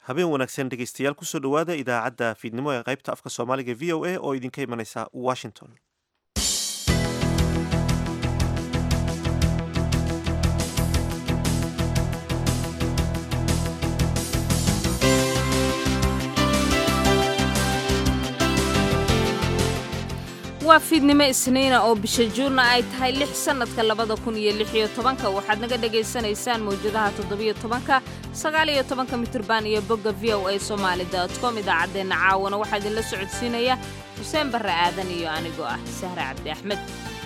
habeen wanaagsan dhegeystayaal kusoo dhowaada idaacadda fiidnimo ee qaybta afka soomaaliga v o a oo idinka imanaysa washington waa fiidnimo isniina oo bisha juunna ay tahay lix sannadka labada kun iyo lix iyo tobanka waxaad naga dhagaysanaysaan mawjadaha toddobiyo tobanka sagaal iyo tobanka mitirban iyo bogga v o a somaali dot com idaacaddeenna caawana waxaa idinla socodsiinaya xuseen barre aadan iyo anigoo ah sahre cabdi axmed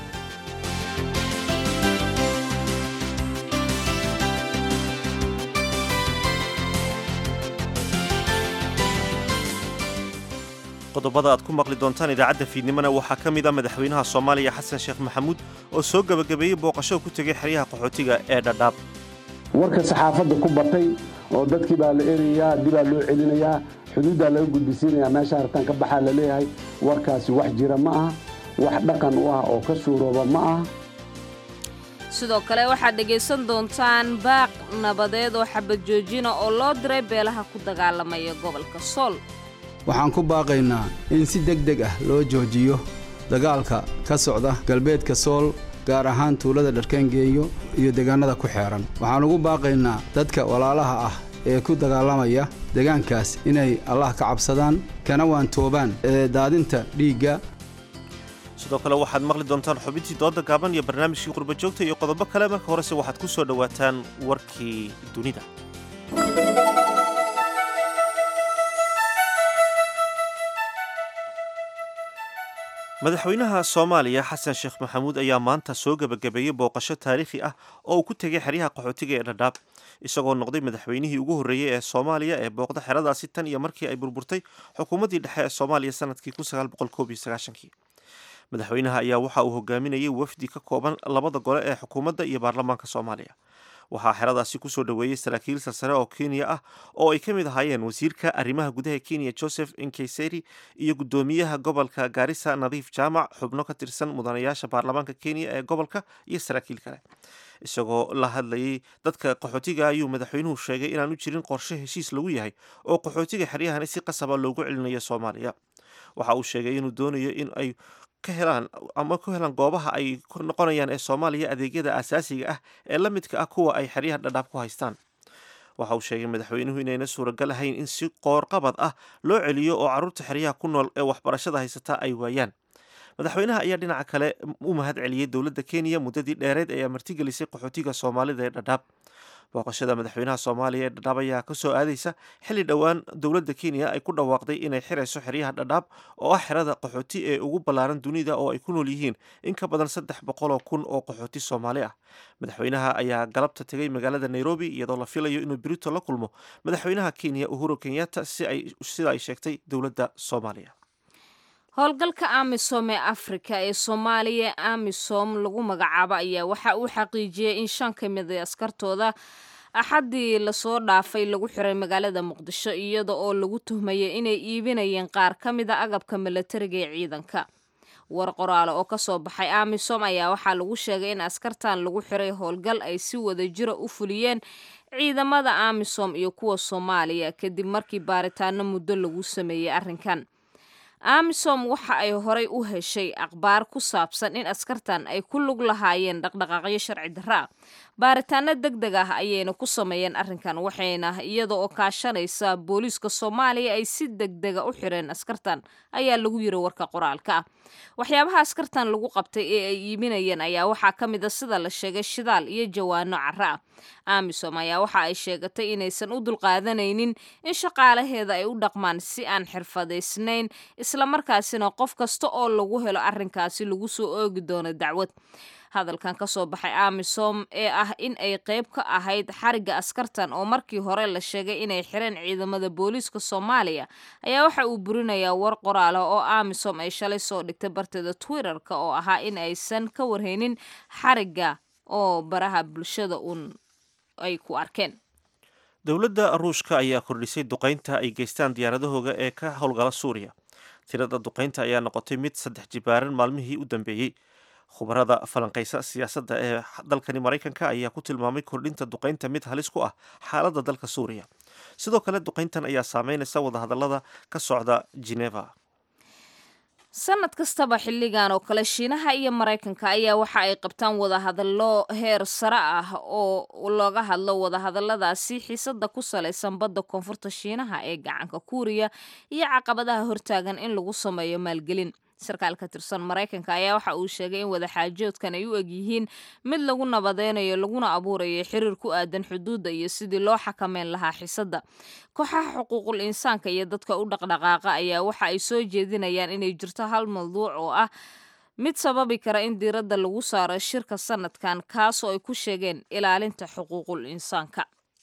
qodobada aad ku maqli doontaan idaacadda fiidnimona waxaa ka mid a madaxweynaha soomaaliya xasan sheekh maxamuud oo soo gebagabeeyey booqasho ku tegay xeryaha qaxootiga ee dhadhaab warka saxaafadda ku batay oo dadkii baa la erayaa dibaa loo celinayaa xuduuddaa laga gudbisiinayaa meesha hartaan ka baxaa la leeyahay warkaasi wax jira ma aha wax dhaqan u ah oo ka suurooba ma aha sidoo kale waxaad dhegaysan doontaan baaq nabadeed oo xabad joojina oo loo diray beelaha ku dagaalamaya gobolka sool waxaan ku baaqaynaa in si deg deg ah loo joojiyo dagaalka ka socda galbeedka sool gaar ahaan tuulada dharkaangeeyo iyo deegaannada ku xeedhan waxaan ugu baaqaynaa dadka walaalaha ah ee ku dagaalamaya deegaankaas inay allah ka cabsadaan kana waantoobaan ee daadinta dhiigga sidoo kale waxaad maqli doontaan xubintii dooda gaaban iyo barnaamijkii qurbajoogta iyo qodobo kale marka horese waxaad ku soo dhowaataan warkii dunida madaxweynaha soomaaliya xasan sheekh maxamuud ayaa maanta soo gebagabeeyey booqasho taariikhi ah oo uu ku tegay xeryaha qaxootiga ee dhadhaab isagoo noqday madaxweynihii ugu horreeyey ee soomaaliya ee booqda xeradaasi tan iyo markii ay burburtay xukuumaddii dhexe ee soomaaliya sanadkii kii madaxweynaha ayaa waxa uu hogaaminayay wafdi ka kooban labada gole ee xukuumadda iyo baarlamaanka soomaaliya waxaa xeradaasi kusoo dhoweeyey saraakiil sarsare oo kenya ah oo ay ka mid ahaayeen wasiirka arrimaha gudaha kenya joseph inkeseri iyo guddoomiyaha gobolka gaarisa nadiif jaamac xubno ka tirsan mudanayaasha baarlamaanka kenya ee gobolka iyo saraakiil kale isagoo la hadlayay dadka qaxootiga ayuu madaxweynuhu sheegay inaanu jirin qorshe heshiis lagu yahay oo qaxootiga xeryahani si qasaba loogu celinayo soomaaliya waxa uu sheegay inuu doonayo in ay ka helaan ama ku helaan goobaha ay ku noqonayaan ee soomaaliya adeegyada asaasiga ah ee la midka ah kuwa ay xeryaha dhadhaab ku haystaan waxa uu sheegay madaxweynuhu inayna suuragal ahayn in si qoorqabad ah loo celiyo oo carruurta xeryaha ku nool ee waxbarashada haysataa ay waayaan madaxweynaha ayaa dhinaca kale u mahad celiyey dowladda kenya muddadii dheereed ee martigelisay qaxootiga soomaalida ee dhadhaab booqashada madaxweynaha soomaaliya ee dhadhaab ayaa kasoo aadaysa xilli dhowaan dowladda kenya ay ku dhawaaqday inay xirayso xeryaha dhadhaab oo ah xerada qaxooti ee ugu ballaaran dunida oo ay ku nool yihiin in ka badan saddex boqoloo kun oo qaxooti soomaali ah madaxweynaha ayaa galabta tegay magaalada nairobi iyadoo la filayo inuu berito la kulmo madaxweynaha kenya uhuru kenyatta sida ay sheegtay dowladda soomaaliya howlgalka amisom ee afrika ee soomaaliya amisom lagu magacaabo ayaa waxa uu xaqiijiyey in shan ka mid a askartooda axaddii lasoo dhaafay lagu xiray magaalada muqdisho iyada oo lagu tuhmayay inay iibinayeen qaar ka mid a agabka milatariga ee ciidanka war qoraale oo kasoo baxay amisom ayaa waxaa lagu sheegay in askartan lagu xiray howlgal ay si wada jira u fuliyeen ciidamada amisom iyo kuwa soomaaliya kadib markii baaritaano muddo lagu sameeyey arrinkan amisom waxa ay horay u heshay akhbaar ku saabsan in askartan ay ku lug lahaayeen dhaqdhaqaaqyo sharci darra ah baaritaano deg deg ah ayayna ku sameeyeen arrinkan waxayna iyada oo kaashanaysa booliiska soomaaliya ay si deg dega u xireen askartan ayaa lagu yiri warka qoraalka ah waxyaabaha askartan lagu qabtay ee ay iibinayeen ayaa waxaa ka mid a sida la sheegay shidaal iyo jawaano cara ah amisom ayaa waxa ay sheegatay inaysan u dulqaadanaynin in shaqaalaheeda ay u dhaqmaan si aan xirfadaysnayn islamarkaasina qof kasta oo lagu helo arrinkaasi lagu soo oogi doono dacwad hadalkan ka soo baxay amisom ee ah in ay qayb ka ahayd xarigga askartan oo markii hore la sheegay inay xireen ciidamada booliiska soomaaliya ayaa waxa uu burinayaa war qoraala oo amisom ay shalay soo dhigtay barteeda twitterka oo ahaa in aysan ka warhaynin xarigga oo baraha bulshada uun ay ku arkeen dowladda ruushka ayaa kordhisay duqaynta ay geystaan diyaaradahooga ee ka howlgala suuriya tirada duqaynta ayaa noqotay mid saddex jibaaran maalmihii u dambeeyey khubarada falanqaysa siyaasadda ee dalkani maraykanka ayaa ku tilmaamay kordhinta duqaynta mid halis ku ah xaaladda dalka suuriya sidoo kale duqayntan ayaa saameynaysa wadahadallada ka socda geneva sanad kastaba xilligan oo kale shiinaha iyo maraykanka ayaa waxa ay qabtaan wadahadallo heer sare ah oo looga hadlo wadahadalladaasi xiisada ku salaysan badda koonfurta shiinaha ee gacanka kuuriya iyo caqabadaha hortaagan in lagu sameeyo maalgelin sarkaal ka tirsan maraykanka ayaa waxa uu sheegay in wadaxaajoodkan ay u egyihiin mid lagu nabadeynayo laguna abuurayo xiriir ku aadan xuduudda iyo sidii loo xakameyn lahaa xiisadda kooxaha xuquuqul insaanka iyo dadka u dhaqdhaqaaqa ayaa waxa ay soo jeedinayaan inay jirto hal mawduuc oo ah mid sababi kara in diiradda lagu saaro shirka sanadkan kaasoo ay ku sheegeen ilaalinta xuquuqul insaanka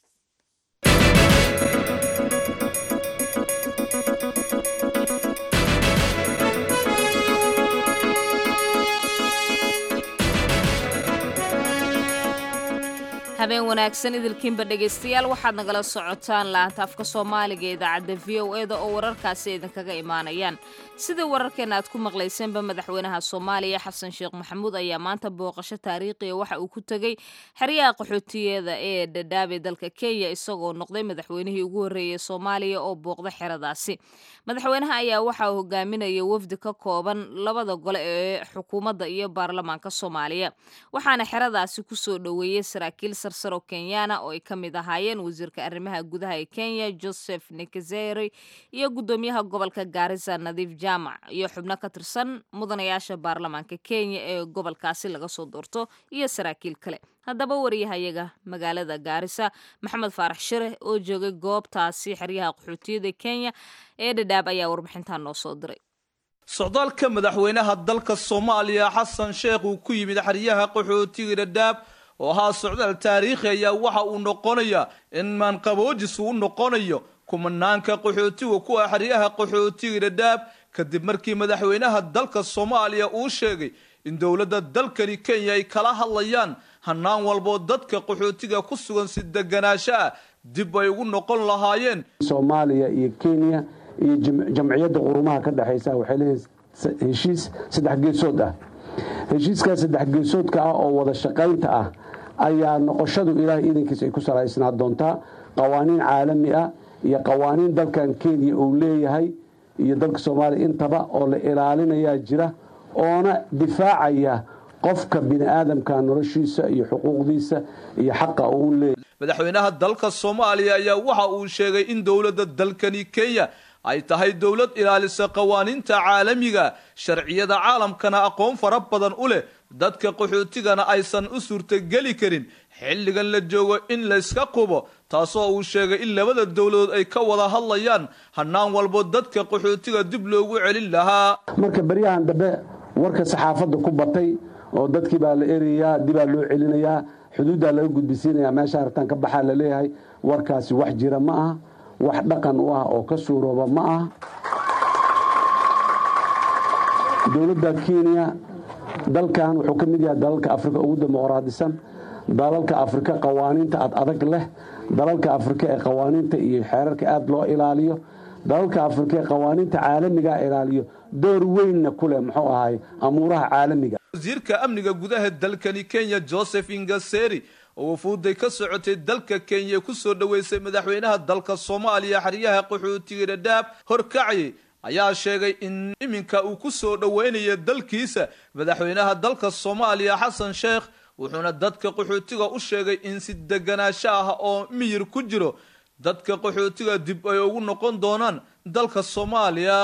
habeen wanaagsan idilkiinba dhegaystayaal waxaad nagala socotaan laanta afka soomaaliga idaacadda v o e da oo wararkaasi idinkaga imaanayaan sidai wararkeena aad ku maqlayseenba madaxweynaha soomaaliya xasan sheekh maxamuud ayaa maanta booqasho taariikhiya waxa uu ku tegey xeryaha qaxootiyeeda ee dhadhaabee dalka kenya isagoo noqday madaxweynihii ugu horreeyay soomaaliya oo booqda xeradaasi madaxweynaha ayaa waxa uu hogaaminaya wafdi ka kooban labada gole ee xukuumadda iyo baarlamaanka soomaaliya waxaana xeradaasi kusoo dhoweeyey saraakiil sarsaro kenyana oo ay ka mid ahaayeen wasiirka arrimaha gudaha ee kenya joseph nikezeri iyo guddoomiyaha gobolka gaarisa nadiif jaamac iyo xubno ka tirsan mudanayaasha baarlamaanka kenya ee gobolkaasi laga soo doorto iyo saraakiil kale haddaba wariyahayaga magaalada gaarisa maxamed faarax shire oo joogay goobtaasi xeryaha qaxootiyada kenya ee dhadhaab ayaa warbixintan noo soo diray socdaalka madaxweynaha dalka soomaaliya xasan sheekh uu ku yimid xeryaha qaxootiga dhadhaab oo ahaa socdaal taariikhi ayaa waxa uu noqonayaa in maanqaboojis uu noqonayo kumanaanka qaxootiga ku ah xeryaha qaxootiga dhadhaab kadib markii madaxweynaha dalka soomaaliya uu sheegay in dowladda dalkani kenya ay kala hadlayaan hanaan walboo dadka qaxootiga ku sugan si deganaansho ah dib ay ugu noqon lahaayeen soomaaliya iyo kenya iyo jamciyadda qurumaha ka dhexaysa waxay leeyihin heshiis saddex geesood ah heshiiskaa saddex geesoodka ah oo wada shaqaynta ah ayaa noqoshadu ilaahay iidankiisa ay ku salaysnaa doontaa qawaaniin caalami ah iyo qawaaniin dalkan kenya uu leeyahay iyo dalka soomaaliya intaba oo la ilaalinayaa jira oona difaacaya qofka bini aadamka noloshiisa iyo xuquuqdiisa iyo xaqa uu leeyahay madaxweynaha dalka soomaaliya ayaa waxa uu sheegay in dowladda dalkani kenya ay tahay dowlad ilaalisa qawaaniinta caalamiga sharciyada caalamkana aqoon fara badan u leh dadka qaxootigana aysan u suurtogeli karin xilligan la joogo in layska qubo taasoo uu sheegay in labada dowladood ay ka wada hadlayaan hanaan walbo dadka qaxootiga dib loogu celin lahaa marka beryahan dambe warka saxaafadda ku batay oo dadkii baa la erayaa dibaa loo celinayaa xuduuddaa laga gudbisiinayaa meesha hartaan ka baxaa la leeyahay warkaasi wax jira ma aha wax dhaqan u ah oo ka suurooba ma aha dowladda kenya dalkan wuxuu ka mid yahay dalalka afrika ugu dimuqraadisan dalalka afrika qawaaniinta ad adag leh dalalka afrika ee qawaaniinta iyo xeerarka aada loo ilaaliyo dalalka afrika ee qawaaniinta caalamigaa ilaaliyo door weynna ku leh muxuu ahaay amuuraha caalamiga wasiirka amniga gudaha dalkani kenya joseph ingaseri oo wafuuday ka socotay dalka kenya ku soo dhoweysay madaxweynaha dalka soomaaliya xeryaha qaxootiga dhadhaab horkacayay ayaa sheegay in iminka uu ku soo dhoweynayo dalkiisa madaxweynaha dalka soomaaliya xasan sheekh wuxuuna dadka qaxootiga u sheegay in si deganaansho ah oo miyir ku jiro dadka qaxootiga dib ay ugu noqon doonaan dalka soomaaliya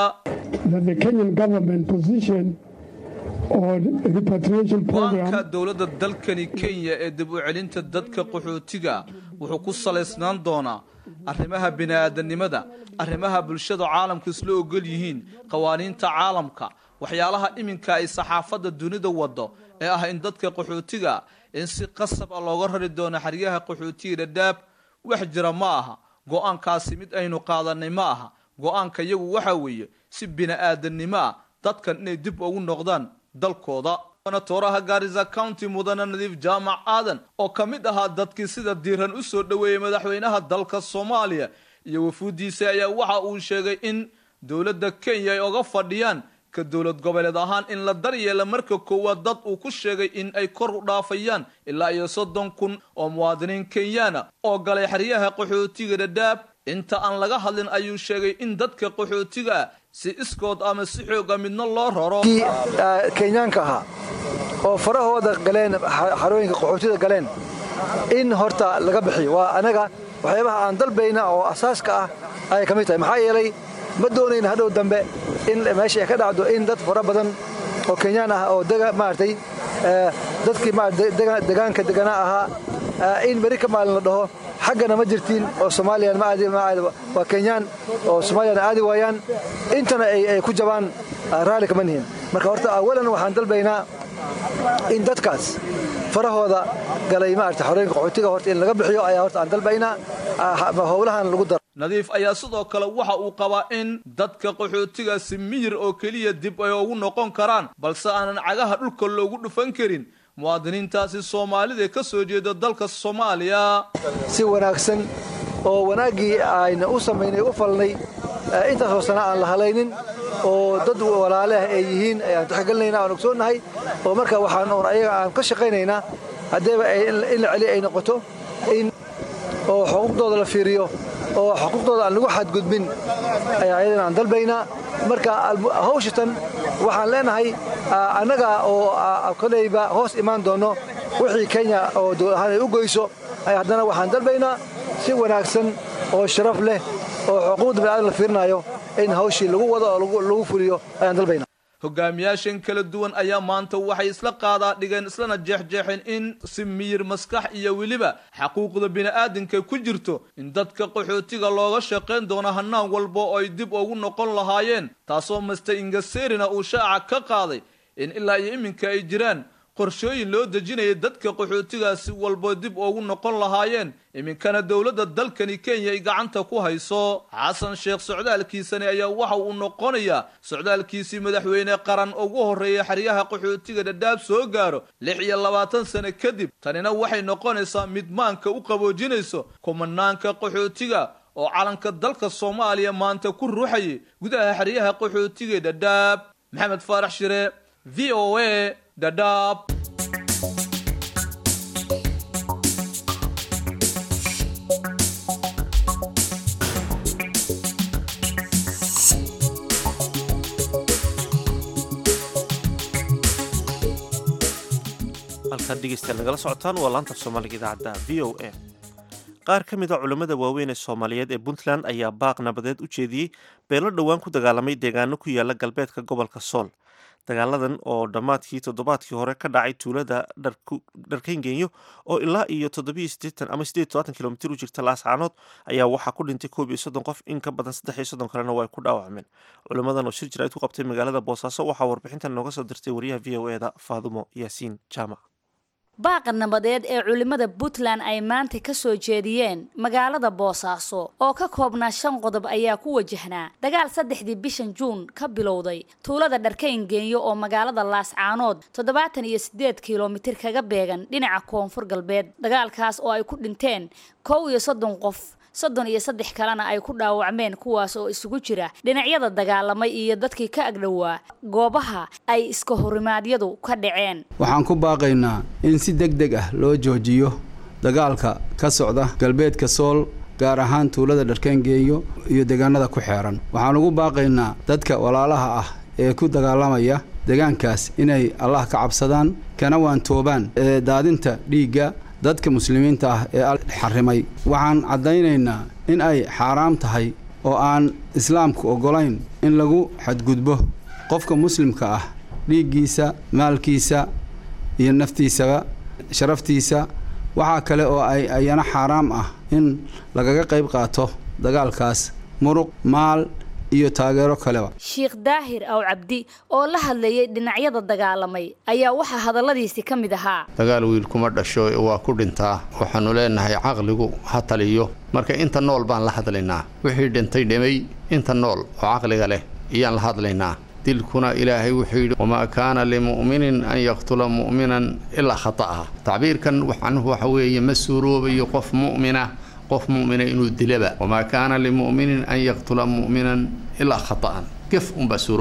go-aanka dowladda dalkani kenya ee dib u celinta dadka qaxootiga wuxuu ku salaysnaan doonaa arrimaha bini-aadanimada arrimaha bulshada caalamka isla ogol yihiin qawaaniinta caalamka waxyaalaha iminka ay saxaafadda dunida wado ee ah in dadka qaxootiga in si qasab ah looga rari doono xeryaha qaxootiga dhadhaab wax jira ma aha go-aankaasi mid aynu qaadanay ma aha go-aanka iyagu waxa weeye si bini-aadannimo ah dadkan inay dib ugu noqdaan dalkooda tooraha gaarisa county mudane nadiif jaamac aadan oo ka mid ahaa dadkii sida diiran u soo dhoweeyey madaxweynaha dalka soomaaliya iyo wafuuddiisa ayaa waxa uu sheegay in dowladda kenya ay oga fadhiyaan ka dowlad goboleed ahaan in la daryeela marka koowaad dad uu ku sheegay in ay kor u dhaafayaan ilaa iyo soddon kun oo muwaadiniin kenyaana oo galay xeryaha qaxootiga dhadhaab inta aan laga hadlin ayuu sheegay in dadka qaxootiga ah si iskood ama si xooga midna loo raro kenyaanka ahaa oo farahooda galeen xarooyinka qaxootida galeen in horta laga bixiyo waa anaga waxyaabaha aan dalbayna oo asaaska ah ayay ka mid tahay maxaa yeelay ma doonayna hadhow dambe in meesha ay ka dhacdo in dad fara badan oo kenyaan ah oo maaragtay dadkii degaanka deganaa ahaa in beri ka maalin la dhaho xaggana ma jirtiin oo soomaaliyan ma aadi waa kenyaan oo soomaaliyana aadi waayaan intana ay ku jabaan raalli kama nihin marka horta awalan waxaan dalbaynaa in dadkaas farahooda galay maarata xorooyinka qaxootiga horta in laga bixiyo ayaa horta aan dalbaynaa howlahan lagu daro nadiif ayaa sidoo kale waxa uu qabaa in dadka qaxootigaasi miyir oo keliya dib ay ugu noqon karaan balse aanan cagaha dhulka loogu dhufan karin muwaadiniintaasi soomaalida ka soo jeeda dalka soomaaliya si wanaagsan oo wanaaggii ayna u samaynay u falnay intaasoo sana aan la halaynin oo dad walaaleh ay yihiin ayaan taxgelinayna aan ogsoonnahay oo marka waxaan un ayaga aan ka shaqaynaynaa haddeeba in la celi ay noqoto in oo xuquuqdooda la fiiriyo oo xuquuqdooda aan lagu xadgudbin ayaa ayadana aan dalbaynaa marka hawshatan waxaan leenahay annaga oo kolayba hoos imaan doonno wixii kenya oo dowlad ahaan ay u goyso haddana waxaan dalbaynaa si wanaagsan oo sharaf leh oo xuquuqda bini'aadam la fiirinayo in hawshii lagu wado oo lagu fuliyo ayaan dalbaynaa hogaamiyaashan kala duwan ayaa maanta waxay isla qaadaa dhigeen islana jeexjeexeen in si miyir maskax iyo weliba xaquuqda bini'aadamka ku jirto in dadka qaxootiga looga shaqayn doono hanaan walba oo ay dib ugu noqon lahaayeen taasoo master ingaserina uu shaaca ka qaaday in ilaa iyo iminka ay jiraan qorshooyin loo dejinaya dadka qaxootigaasi walbo dib ugu noqon lahaayeen iminkana dowladda dalkani kenya ay gacanta ku hayso xasan sheekh socdaalkiisani ayaa waxa uu noqonayaa socdaalkiisii madaxweyne qaran ugu horreeya xeryaha qaxootiga dhadhaab soo gaaro lix iyo labaatan sano kadib tanina waxay noqonaysaa mid maanka u qaboojinayso kumanaanka qaxootiga oo calanka dalka soomaaliya maanta ku ruuxayay gudaha xeryaha qaxootiga dhadhaab maxamed faarax shire v o a dhadhaab halkaad dhegeystayaal nagala socotaan waa laanta soomaaliga idaacadda v o a qaar ka mid a culammada waaweyn ee soomaaliyeed ee puntland ayaa baaq nabadeed u jeediyey beelo dhowaan ku dagaalamay deegaano ku yaala galbeedka gobolka sool dagaaladan oo dhammaadkii toddobaadkii hore ka dhacay tuulada dharkayngenyo oo ilaa iyo toddobiyo siddeetan ama siddeed todobaatan kilomitir u jirta laascaanood ayaa waxaa ku dhintay koob iyo soddon qof in ka badan saddex iyo soddon kalena waa ay ku dhaawacmeen culimmadan oo shir jirayd ku qabtay magaalada boosaaso waxaa warbixintan nooga soo dirtay wariyaha v o eda faadumo yaasiin jaamac baaqa nabadeed ee culimmada puntland ay maanta ka soo jeediyeen magaalada boosaaso oo ka koobnaa shan qodob ayaa ku wajahnaa dagaal saddexdii bishan juun ka bilowday tuulada dharkayngeeyo oo magaalada laascaanood toddobaatan iyo siddeed kilomitir kaga beegan dhinaca koonfur galbeed dagaalkaas oo ay ku dhinteen kow iyo soddon qof soddon iyo saddex kalena ay ku dhaawacmeen kuwaas oo isugu jira dhinacyada dagaalamay iyo dadkii ka agdhowaa goobaha ay iska horimaadyadu ka dhaceen waxaan ku baaqaynaa in si deg deg ah loo joojiyo dagaalka ka socda galbeedka sool gaar ahaan tuulada dharkaangeeyo iyo deegaanada ku xeeran waxaan ugu baaqaynaa dadka walaalaha ah ee ku dagaalamaya deegaankaas inay allah ka cabsadaan kana waantoobaan ee daadinta dhiigga dadka muslimiinta ah ee al xarrimay waxaan caddaynaynaa in ay xaaraam tahay oo aan islaamku oggolayn in lagu xadgudbo qofka muslimka ah dhiiggiisa maalkiisa iyo naftiisaba sharaftiisa waxaa kale oo ay ayana xaaraam ah in lagaga qayb qaato dagaalkaas muruq maal iyo taageero kaleba sheikh daahir aw cabdi oo la hadlayay dhinacyada dagaalamay ayaa waxaa hadalladiisi ka mid ahaa dagaal wiil kuma dhasho waa ku dhintaa waxaannu leenahay caqligu ha taliyo marka inta nool baan la hadlaynaa wixii dhintay dhimay inta nool oo caqliga leh iyaan la hadlaynaa dilkuna ilaahay wuxuu yidhi wamaa kaana limu'minin an yaqtula mu'minan ilaa khata'ah tacbiirkan waxanuhu waxa weeye ma suuroobayo qof mu'mina qof mu'mina inuu dilaba wamaa kaana limu'minin an yaqtula mu'minan ilaa khata'an gef unbaa suuroobaya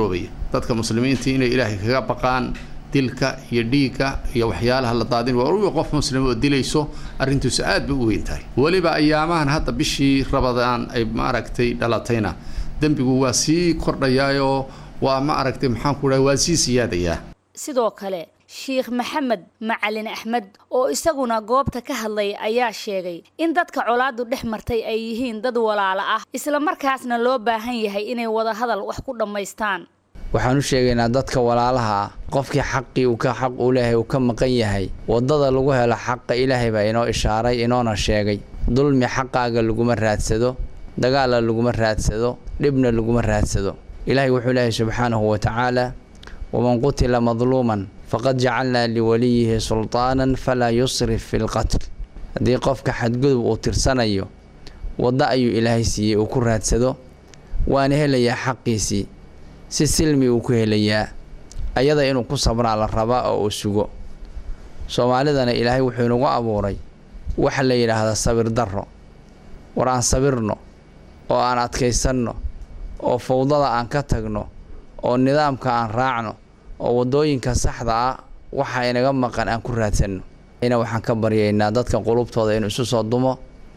dadka muslimiinta inay ilaahay kaga baqaan dilka iyo dhiigga iyo waxyaalaha la daadin waa qof muslim oo dilayso arrintiisu aad bay u weyn tahay weliba ayaamahan hadda bishii rabadaan ay maaragtay dhalatayna dembigu waa sii kordhayaayoo waa ma aragtay maxaan ku dhahay waa sii siyaadayaa sidoo kale sheikh maxamed macalin axmed oo isaguna goobta ka hadlay ayaa sheegay in dadka colaadu dhex martay ay yihiin dad walaalo ah isla markaasna loo baahan yahay inay wada hadal wax ku dhammaystaan waxaan u sheegaynaa dadka walaalaha ah qofkii xaqii uu ka xaq uu leeyahay uu ka maqan yahay waddada lagu helo xaqa ilaahay baa inoo ishaaray inoona sheegay dulmi xaqaaga laguma raadsado dagaalla laguma raadsado dhibna laguma raadsado ilaahay wuxuu leeyahay subxaanahu wa tacaala waman qutila madluuman faqad jacalnaa liwaliyihi sultaanan falaa yusrif fi lqatl haddii qofka xadgudub uu tirsanayo waddo ayuu ilaahay siiyey uu ku raadsado waana helayaa xaqiisii si silmi uu ku helayaa ayada inuu ku sabraa la rabaa oo uu sugo soomaalidana ilaahay wuxuu inagu abuuray waxa la yidhaahdaa sabir darro war aan sabirno oo aan adkaysanno oo fawdada aan ka tagno oo nidaamka aan raacno oo waddooyinka saxda ah waxa inaga maqan aan ku raadsanno ina waxaan ka baryaynaa dadka qulubtooda inuu isu soo dumo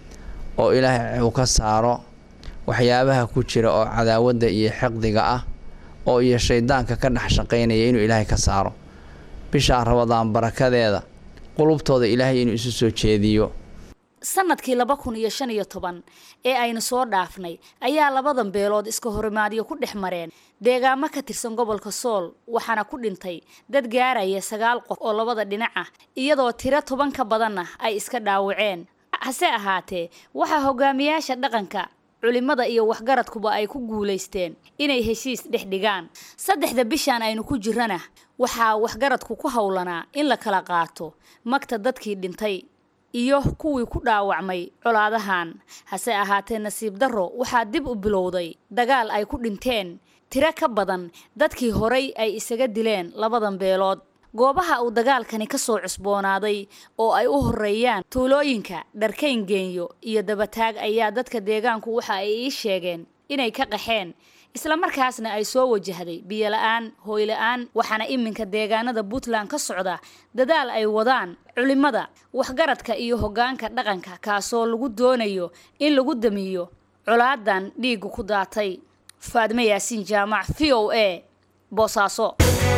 oo ilaahay uu ka saaro waxyaabaha ku jira oo cadaawadda iyo xiqdiga ah oo iyo shayddaanka ka dhex shaqaynaya inuu ilaahay ka saaro bishaa rabadaan barakadeeda qulubtooda ilaahay inuu isu soo jeediyo sanadkii laba kun iyo shan iyo toban ee aynu soo dhaafnay ayaa labadan beelood iska horimaadyo ku dhex mareen deegaamo ka tirsan gobolka sool waxaana ku dhintay dad gaaraya sagaal qof oo labada dhinac ah iyadoo tiro toban ka badanna ay iska dhaawaceen hase ahaatee waxaa hogaamiyaasha dhaqanka culimada iyo waxgaradkuba ay ku guulaysteen inay heshiis dhex dhigaan saddexda bishaan aynu ku jirana waxaa waxgaradku ku howlanaa in la kala qaato magta dadkii dhintay iyo kuwii ku dhaawacmay colaadahan hase ahaatee nasiib darro waxaa dib u bilowday dagaal ay ku dhinteen tiro ka badan dadkii horay ay isaga dileen labadan beelood goobaha uu dagaalkani ka soo cusboonaaday oo ay u horeeyaan tuulooyinka dharkayn geenyo iyo dabataag ayaa dadka deegaanku waxa ay ii sheegeen inay ka qaxeen islamarkaasna ay soo wajahday biyola-aan hooyla-aan waxaana iminka deegaanada puntland ka socda dadaal ay wadaan culimada waxgaradka iyo hoggaanka dhaqanka kaasoo lagu doonayo in lagu damiyo colaadan dhiigga ku daatay faadmo yaasiin jaamac v o a boosaaso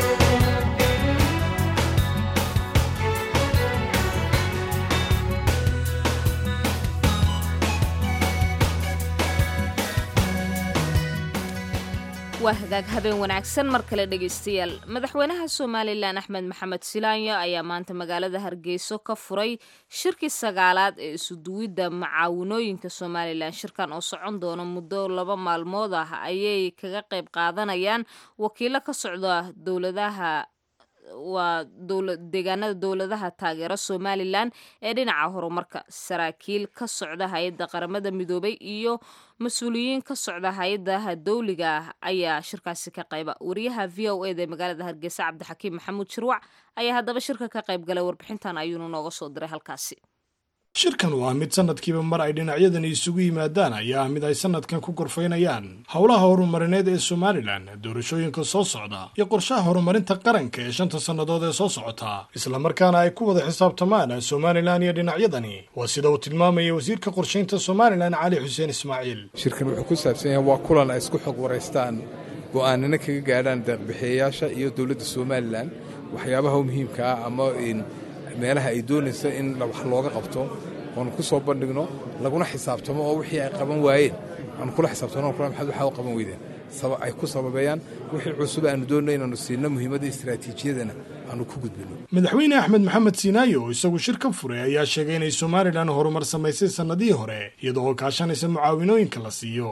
waa hagaag habeen wanaagsan mar kale dhegaystayaal madaxweynaha somalilan axmed maxamed silaanyo ayaa maanta magaalada hargeyso ka furay shirkii sagaalaad ee isuduwidda macaawinooyinka somalilan shirkan oo socon doona muddo laba maalmood ah ayay kaga qayb qaadanayaan wakiilo ka socda dowladaha waa deegaanada dowladaha taageera somalilan ee dhinaca horumarka saraakiil ka socda hay-adda qaramada midoobay iyo mas-uuliyiin ka socda hay-adaha dowliga ah ayaa shirkaasi ka qayba wariyaha v o eda ee magaalada hargeysa cabdixakiim maxamuud shirwac ayaa haddaba shirka ka qayb galay warbixintan ayuunu nooga soo diray halkaasi shirkan waa mid sanadkiiba mar ay dhinacyadani isugu yimaadaan ayaa ah mid ay sanadkan ku gorfaynayaan howlaha horumarineed ee somalilan doorashooyinka soo socda iyo qorshaha horumarinta qaranka ee shanta sannadood ee soo socota islamarkaana ay ku wada xisaabtamaan somalilan iyo dhinacyadani waa sida uu tilmaamaya wasiirka qorshaynta somalilan cali xuseen ismaaciil shirkan wuxuu ku saabsan yahay waa kulan ay isku xog waraystaan go'aanana kaga gaadhaan deeqbixiyayaasha iyo dowladda somalilan waxyaabaha muhiimka ah ama meelaha ay doonaysa in wax looga qabto oonu ku soo bandhigno laguna xisaabtamo oo wixii ay qaban waayeen aanu kula xisaabtano maxaad waxaa u qaban weydeen ay ku sababeeyaan wixii cusub aanu doonno inaanu siino muhiimadda istaraatiijiyadana aanu ku gudbino madaxweyne axmed maxamed siinaayo oo isagu shir ka furay ayaa sheegay inay somalilan horumar samaysay sannadihii hore iyada oo kaashanaysa mucaawinooyinka la siiyo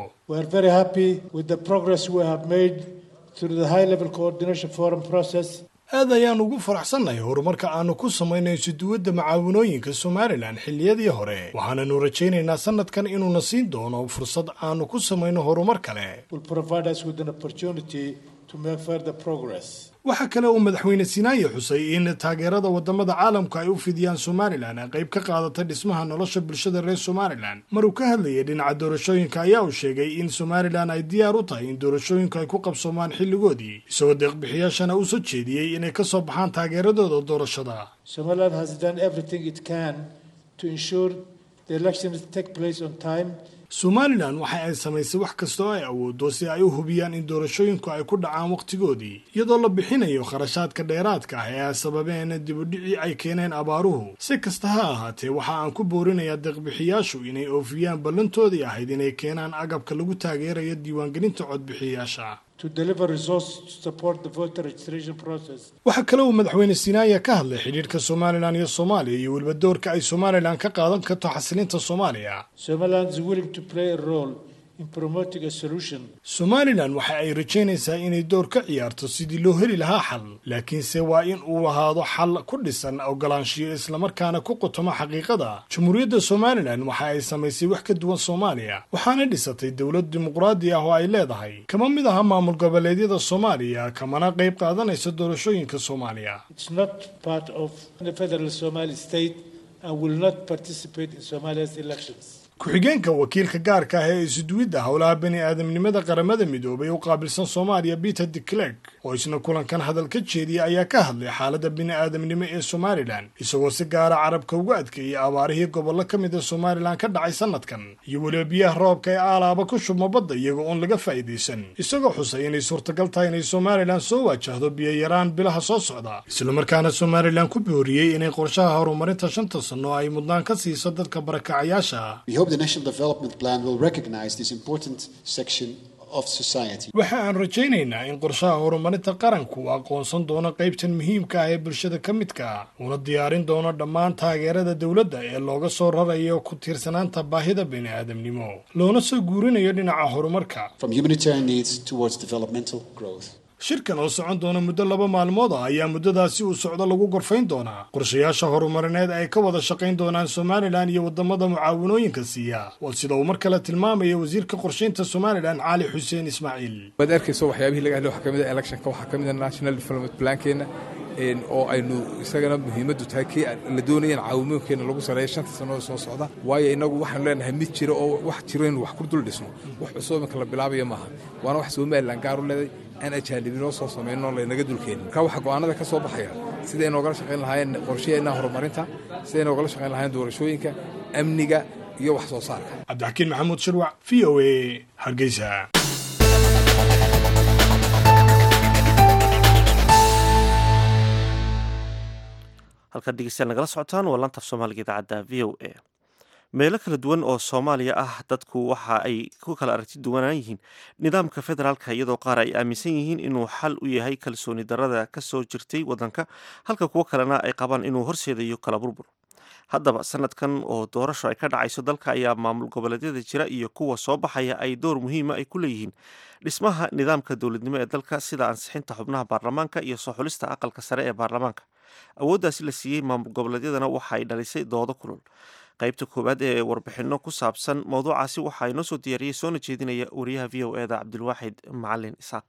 aad ayaan ugu faraxsannahay horumarka aanu ku samaynay isuduwadda macaawinooyinka somalilan xilliyadii hore waxaananu rajaynaynaa sanadkan inuuna siin doono fursad aanu ku samayno horumar kale waxaa kale uu madaxweyne sinaaye xusay in taageerada wadamada caalamku ay u fidiyaan somalilan ay qayb ka qaadatay dhismaha nolosha bulshada reer somalilan maruu ka hadlayay dhinaca doorashooyinka ayaa uu sheegay in somalilan ay diyaar u tahay in doorashooyinku ay ku qabsoomaan xilligoodii isagoo deeqbixiyaashana uu soo jeediyey inay ka soo baxaan taageeradooda doorashada somalilan waxa ay samaysay wax kasta oo ay awooddo si ay u hubiyaan in doorashooyinku ay ku dhacaan wakhtigoodii iyadoo la bixinayo kharashaadka dheeraadka ah ee ay sababeen dibudhicii ay keeneen abaaruhu si kasta ha ahaatee waxa aan ku boorinayaa deeqbixiyaashu inay oofiyaan ballantoodii ahayd inay keenaan agabka lagu taageerayo diiwaangelinta codbixiyaasha waxaa kale uu madaxweyne sinaaya ka hadlay xidhiidhka somalilan iyo soomaaliya iyo weliba doorka ay somalilan ka qaadan karto xasilinta soomaaliya somalilan waxa ay rajaynaysaa inay door ka ciyaarto sidii loo heli lahaa xal laakiinse waa in uu ahaado xal ku dhisan ogolaanshiyo islamarkaana ku qutoma xaqiiqada jamhuuriyadda somalilan waxa ay samaysay wax ka duwan soomaaliya waxaana dhisatay dowlad dimuqraadi ah oo ay leedahay kama mid aha maamul goboleedyada soomaaliya kamana qayb qaadanaysa doorashooyinka soomaaliya ku-xigeenka wakiilka gaarka ah ee isuduwidda howlaha bani aadamnimada qaramada midoobay u qaabilsan soomaaliya peter de clerk oo isna kulankan hadal ka jeediyay ayaa ka hadlay xaaladda bini aadamnimo ee somalilan isagoo si gaara carabka uga adkeeyay abaarihii gobollo ka mid a somalilan ka dhacay sanadkan iyo weliba biyaha roobka ee aalaaba ku shubma badda iyaga oon laga faa'iidaysan isagoo xusay inay suurtagal tahay inay somalilan soo waajahdo biyo-yaraan bilaha soo socda islamarkaana somalilan ku booriyey inay qorshaha horumarinta shanta sanno ay mudnaan ka siiso dadka barakacayaasha waxa aan rajaynaynaa in qorshaha horumarinta qaranku uu aqoonsan doono qaybtan muhiimka ah ee bulshada ka midka ah uuna diyaarin doono dhammaan taageerada dowladda ee looga soo rarayo ku tiirsanaanta baahida bini aadamnimo loona soo guurinayo dhinaca horumarka shirkan oo socon doona muddo laba maalmood ah ayaa muddadaasi uu socdo lagu gorfayn doonaa qorshayaasha horumarineed ay ka wada shaqayn doonaan somalilan iyo wadamada mucaawanooyinka siiya waa sida uu mar kale tilmaamaya wasiirka qorshaynta somalilan cali xuseen ismaaciil waad arkayso waxyaabihii laga hadlay waxaa kamid ah electionka waxaa kamid ah national development plankeena oo aynu isagana muhiimaddu tahay kii la doonayeen caawimooyinkeena lagu sareeya shanta sannood soo socda waayo innagu waxaanu leenahay mid jira oo wax jiro inu wax ku dul dhisno wax cusub iminka la bilaabayo maaha waana wax somalilan gaar u leeday aan ajaanibinoo soo samayno laynaga dulkeenin marka waxaa go'aanada ka soo baxaya siday noogala shaqayn lahaayeen qorshaheenna horumarinta siday noogala shaqayn lahaayeen doorashooyinka amniga iyo wax soo saarka cabdixakiin maxamuud shirwac v o a hargeysa halkaad dhegeystayaal nagala socotaan waa lantaf soomaaliga idaacadda v o a meelo kala duwan oo soomaaliya ah dadku waxa ay ku kala aragti duwanaan yihiin nidaamka federaalka iyadoo qaar ay aaminsan yihiin inuu xal u yahay kalsooni darada ka soo jirtay waddanka halka kuwo kalena ay qabaan inuu horseedayo kala burbur haddaba sanadkan oo doorasho ay ka dhacayso dalka ayaa maamul goboleedyada jira iyo kuwa soo baxaya ay door muhiima ay ku leeyihiin dhismaha nidaamka dowladnimo ee dalka sida ansixinta xubnaha baarlamaanka iyo soo xulista aqalka sare ee baarlamaanka awooddaasi la siiyey maamul goboleedyadana waxa ay dhalisay doodo kulul qaybta koowaad ee warbixinno ku saabsan mowduucaasi waxaa inoo soo diyaariyey soona jeedinaya wariyaha v o eda cabdilwaaxid macalin isaaq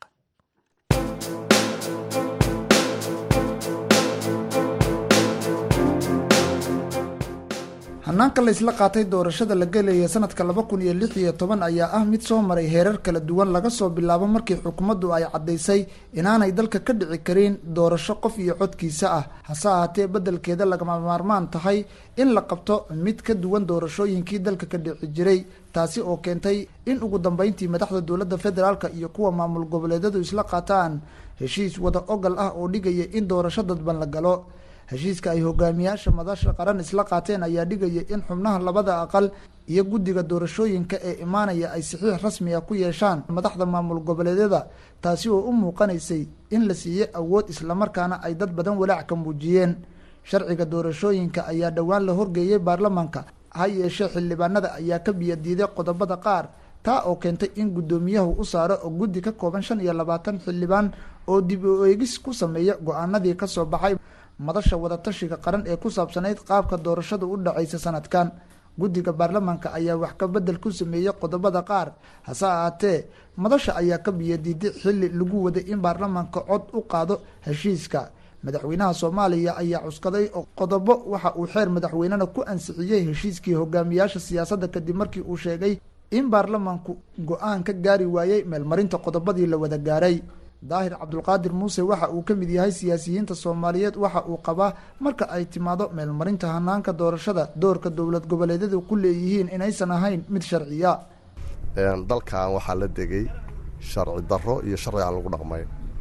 hanaanka la isla qaatay doorashada la gelaya sanadka laba kun iyo lix iyo toban ayaa ah mid soo maray heerar kala duwan laga soo bilaabo markii xukuumaddu ay caddaysay inaanay dalka ka dhici karin doorasho qof iyo codkiisa ah hase ahaatee beddelkeeda lagama maarmaan tahay in la qabto mid ka duwan doorashooyinkii dalka ka dhici jiray taasi oo keentay in ugu dambeyntii madaxda dowladda federaalka iyo kuwa maamul goboleedyadu isla qaataan heshiis wada ogal ah oo dhigaya in doorasho dadban la galo heshiiska ay hogaamiyaasha madasha qaran isla qaateen ayaa dhigaya in xubnaha labada aqal iyo guddiga doorashooyinka ee imaanaya ay saxiix rasmi ah ku yeeshaan madaxda maamul goboleedyada taasi oo u muuqanaysay in la siiyey awood islamarkaana ay dad badan walaac ka muujiyeen sharciga doorashooyinka ayaa dhowaan la horgeeyey baarlamaanka ha yeeshee xildhibaanada ayaa ka biyadiiday qodobada qaar taa oo keentay in guddoomiyahu u saaro oo guddi ka kooban shan iyo labaatan xildhibaan oo dib u eegis ku sameeya go-aanadii ka soo baxay madasha wadatashiga qaran ee ku saabsanayd qaabka doorashadu u dhacaysa sanadkan guddiga baarlamaanka ayaa wax ka bedel ku sameeyey qodobada qaar hase ahaatee madasha ayaa ka biyadiiday xilli lagu waday in baarlamaanka cod u qaado heshiiska madaxweynaha soomaaliya ayaa cuskaday qodobo waxa uu xeer madaxweynena ku ansixiyey heshiiskii hogaamiyaasha siyaasadda kadib markii uu sheegay in baarlamaanku go-aan ka gaari waayey meelmarinta qodobadii la wada gaaray daahir cabdulqaadir muuse waxa uu ka mid yahay siyaasiyiinta soomaaliyeed waxa uu qabaa marka ay timaado meelmarinta hanaanka doorashada doorka dowlad goboleedyadu ku leeyihiin inaysan ahayn mid sharciya dalkan waxaa la degay sharci darro iyo sharci aan lagu dhaqmay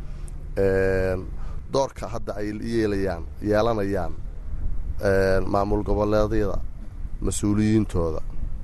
doorka hadda ay yeelayaan yeelanayaan maamul goboleedyada mas-uuliyiintooda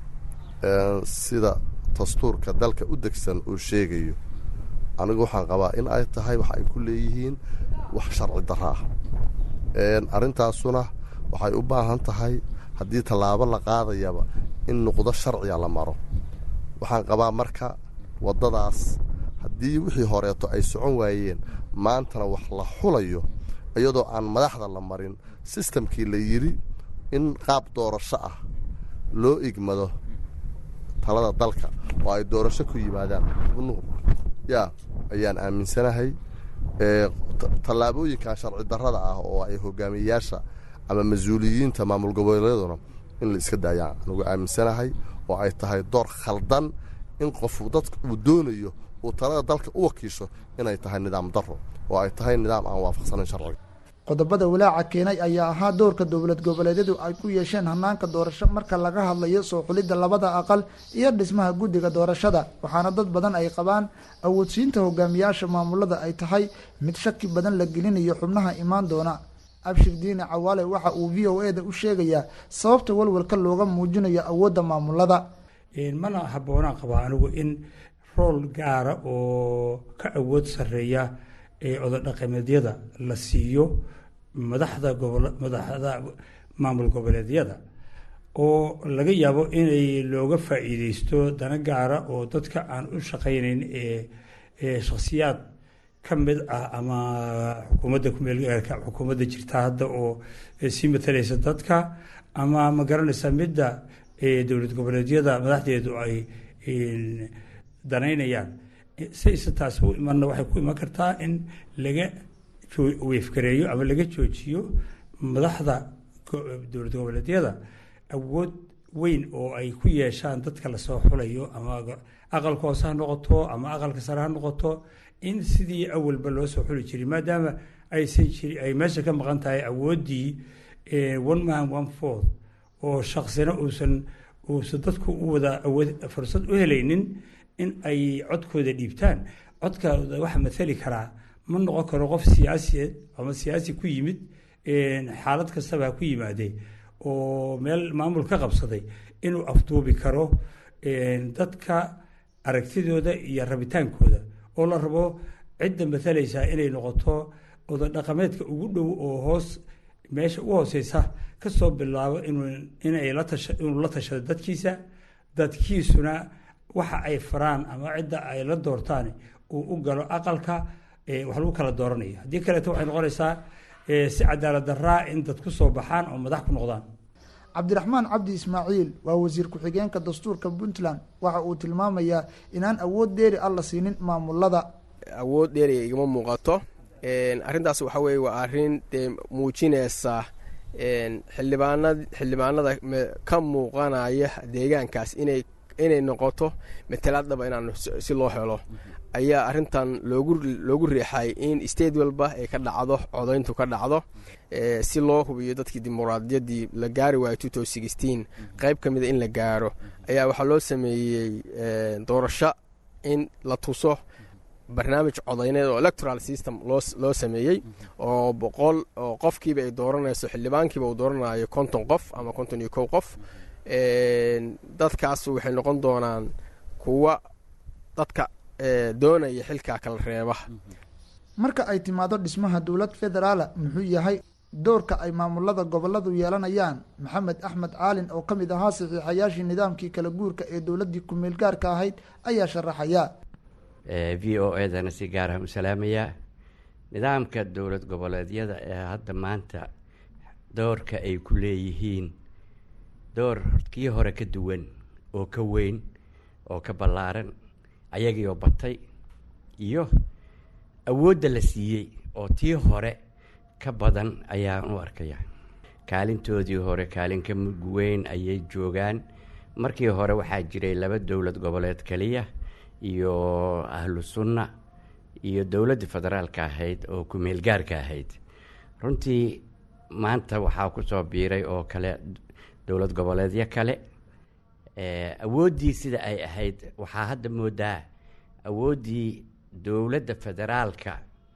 sida dastuurka dalka u degsan uu sheegayo anigu waxaan qabaa in ay tahay wax ay ku leeyihiin wax sharci darro ah arrintaasuna waxay u baahan tahay haddii tallaabo la qaadayaba in nuqdo sharciga la maro waxaan qabaa marka waddadaas haddii wixii horeeto ay socon waayeen maantana wax la xulayo iyadoo aan madaxda la marin sistamkii la yidhi in qaab doorasho ah loo igmado talada dalka oo ay doorasho ku yimaadaan xubnuhu yaa ayaan aaminsanahay tallaabooyinkan sharci darrada ah oo ay hogaamiyeyaasha ama mas-uuliyiinta maamul goboleeduna in la iska daayaan anugu aaminsanahay oo ay tahay door khaldan in qofu dadka uu doonayo uu talada dalka u wakiisho inay tahay nidaam darro oo ay tahay nidaam aan waafaqsanayn sharciga qodobada walaaca keenay ayaa ahaa doorka dowlad goboleedyadu ay ku yeesheen hanaanka doorasho marka laga hadlayo soo xulidda labada aqal iyo dhismaha guddiga doorashada waxaana dad badan ay qabaan awoodsiinta hogaamiyaasha maamulada ay tahay mid shaki badan la gelinayo xubnaha imaan doona abshir diine cawaale waxa uu v o e da u sheegayaa sababta walwalka looga muujinayo awoodda maamulada mana habboonaan qabaa anigu in rool gaara oo ka awood sarreeya ee ododhaqameedyada la siiyo madaxda gobol madaxda maamul goboleedyada oo laga yaabo inay looga faa'iideysto dana gaara oo dadka aan u shaqaynayn ee shakhsiyaad ka mid ah ama xukuumadda kumeelgaarka xukuumadda jirta hadda oo sii matalaysa dadka ama ma garanaysa midda dowlad goboleedyada madaxdeedu ay danaynayaan sayse taasi u imanna waxay ku iman kartaa in laga weefgareeyo ama laga joojiyo madaxda dowlad goboleedyada awood weyn oo ay ku yeeshaan dadka lasoo xulayo ama aqalka hoose ha noqoto ama aqalka sare ha noqoto in sidii awalba loo soo xuli jiray maadaama aysan jiri ay meesha ka maqan tahay awooddii one man one fourth oo shaksina uusan uusan dadku u wada awood fursad u helaynin in ay codkooda dhiibtaan codkooda waxa mathali karaa ma noqon karo qof siyaasiyeed ama siyaasi ku yimid xaalad kastaba ha ku yimaadee oo meel maamul ka qabsaday inuu afduubi karo dadka aragtidooda iyo rabitaankooda oo la rabo cidda matalaysaa inay noqoto ododhaqameedka ugu dhow oo hoos meesha u hooseysa kasoo bilaabo inay inuu la tashado dadkiisa dadkiisuna waxa ay faraan ama cidda ay la doortaan uu u galo aqalka wax lagu kala dooranaya haddii kaleeto waxay noqonaysaa si cadaalad daraa in dad ku soo baxaan oo madax ku noqdaan cabdiraxmaan cabdi ismaaciil waa wasiir ku-xigeenka dastuurka puntland waxa uu tilmaamayaa inaan awood dheeri ah la siinin maamulada awood dheeriga igama muuqato arrintaas waxa weye waa arrin dee muujinaysa xildhibaanad xildhibaanada ka muuqanaya deegaankaas inay inay noqoto matalaadaba inaan si loo helo ayaa arrintan loogu loogu riixay in state walba ay ka dhacdo codayntu ka dhacdo si loo hubiyo dadkii dimuqraadiyaddii la gaari waayo qayb ka mida in la gaaro ayaa waxaa loo sameeyey doorasho in la tuso barnaamij codayneed oo electoral system loo sameeyey oo boqol oo qofkiiba ay dooranayso xildhibaankiiba uu dooranayo konton qof ama konton iyo kow qof dadkaas waxay noqon doonaan kuwa dadka doonaya xilkaa kala reeba marka ay timaado dhismaha dowlad federaala muxuu yahay doorka ay maamulada goboladu yeelanayaan maxamed axmed caalin oo ka mid ahaa saxiixayaashii nidaamkii kala guurka ee dowladdii ku-meel gaarka ahayd ayaa sharaxaya v o edana si gaar ah u salaamayaa nidaamka dowlad goboleedyada ee hadda maanta doorka ay ku leeyihiin door kii hore ka duwan oo ka weyn oo ka ballaaran ayagiioo batay iyo awoodda la siiyey oo tii hore ka badan ayaan u arkaya kaalintoodii hore kaalin ka mug weyn ayay joogaan markii hore waxaa jiray laba dowlad goboleed keliya iyo ahlu sunna iyo dowladdii federaalka ahayd oo ku-meel gaarka ahayd runtii maanta waxaa ku soo biiray oo kale dowlad goboleedyo kale awooddii sida ay ahayd waxaa hadda moodaa awooddii dowladda federaalka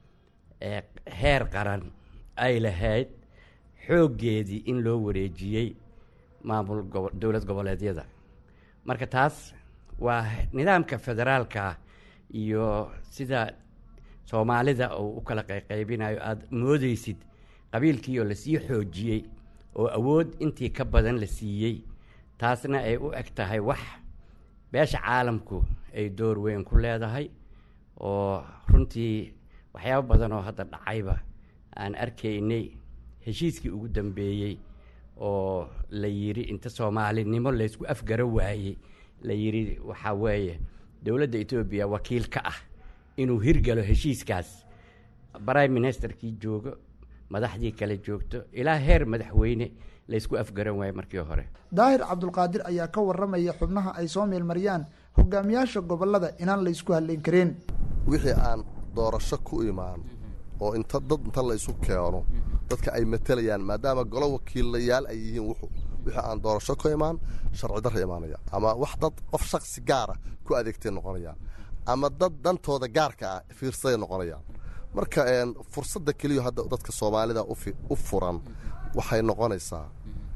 ee heer qaran ay lahayd xooggeedii in loo wareejiyey maamul gobo dowlad goboleedyada marka taas waa nidaamka federaalka iyo sida soomaalida uu u kala qayqaybinayo aada moodeysid qabiilkii oo lasii xoojiyey oo awood intii ka badan la siiyey taasna ay u eg tahay wax beesha caalamku ay door weyn ku leedahay oo runtii waxyaabo badan oo hadda dhacayba aan arkaynay heshiiskii ugu dambeeyey oo la yidhi inta soomaalinimo laysku afgaro waayey la yidhi waxaa weeye dowladda etoobiya wakiil ka ah inuu hirgalo heshiiskaas prime ministerkii joogo madaxdii kale joogto ilaa heer madaxweyne laysku afgaran waayo markii hore daahir cabdulqaadir ayaa ka waramaya xubnaha ay soo meelmariyaan hogaamiyaasha gobolada inaan laysku hadlayn karin wixii aan doorasho ku imaan oo inta dad inta la isu keeno dadka ay matelayaan maadaama golo wakiilayaal ay yihiin wuxu wixii aan doorasho ku imaan sharci darra imaanaya ama wax dad qof shaksi gaara ku adeegtay noqonayaan ama dad dantooda gaarka ah fiirsaday noqonayaan marka fursadda keliya hadda dadka soomaalida u furan waxay noqonaysaa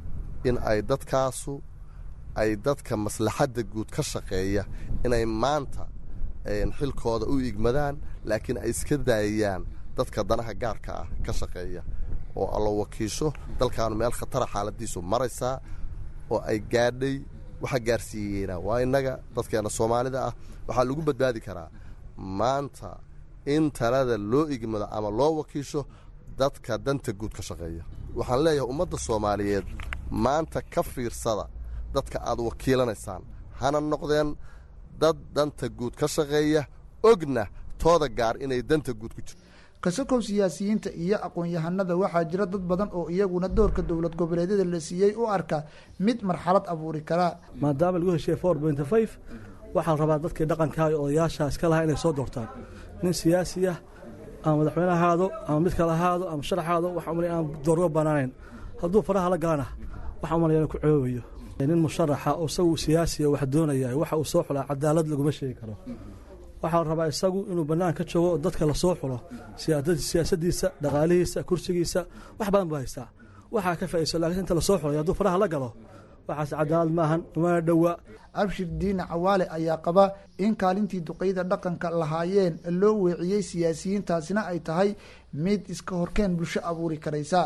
in ay dadkaasu ay dadka maslaxadda guud ka shaqeeya inay maanta xilkooda u igmadaan laakiin ay iska daayayaan dadka danaha gaarka ah ka shaqeeya oo allo wakiisho dalkaanu meel khatara xaaladiisu maraysaa oo ay gaadhay waxa gaarsiiyeena waa innaga dadkeena soomaalida ah waxaa lagu badbaadi karaa maanta in talada loo igmado ama loo wakiisho dadka danta guud ka shaqeeya waxaan leeyahay ummadda soomaaliyeed maanta ka fiirsada dadka aad wakiilanaysaan hana noqdeen dad danta guud ka shaqeeya ogna tooda gaar inay danta guud ku jirto kasakow siyaasiyiinta iyo aqoon-yahanada waxaa jira dad badan oo iyaguna doorka dowlad goboleedyada la siiyey u arka mid marxalad abuuri karaa maadaama lagu heshiye for pointy five waxaa la rabaa dadkii dhaqankaa iyo odayaasha iska lahaa inay soo doortaan nin siyaasi ah ama madaxweyne ahaado ama mid kale ahaado ama sharax ahaado waxa umalay aan doorgo banaanayn hadduu faraha la galana waxa umalaya inuu ku coobayo nin musharaxa oo isagu siyaasiya wax doonaya waxa uu soo xulaa cadaalad laguma sheegi karo waxaa la rabaa isagu inuu bannaan ka joogo oo dadka lasoo xulo siyaasadiisa dhaqaalihiisa kursigiisa wax badan buu haystaa waxaa ka faa'iiso laakiin inta lasoo xulay hadduu faraha la galo waxaas cadaalad maahan umana dhowa abshir diine cawaale ayaa qaba in kaalintii duqeyda dhaqanka lahaayeen loo weeciyey siyaasiyiintaasina ay tahay mid iska horkeen bulsho abuuri karaysa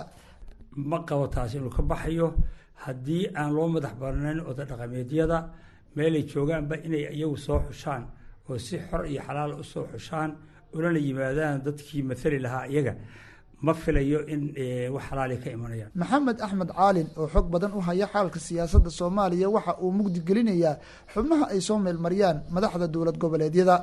ma qabo taasi inuu ka baxayo haddii aan loo madax barnayn oda dhaqameedyada meelay joogaanba inay iyagu soo xushaan oo si xor iyo xalaal u soo xushaan ulana yimaadaan dadkii maali lahaa iyaga ma filayo in wax xalaali ka imanayaan maxamed axmed caalin oo xog badan u haya xaalka siyaasadda soomaaliya waxa uu mugdi gelinayaa xubnaha ay soo meelmariyaan madaxda dowlad goboleedyada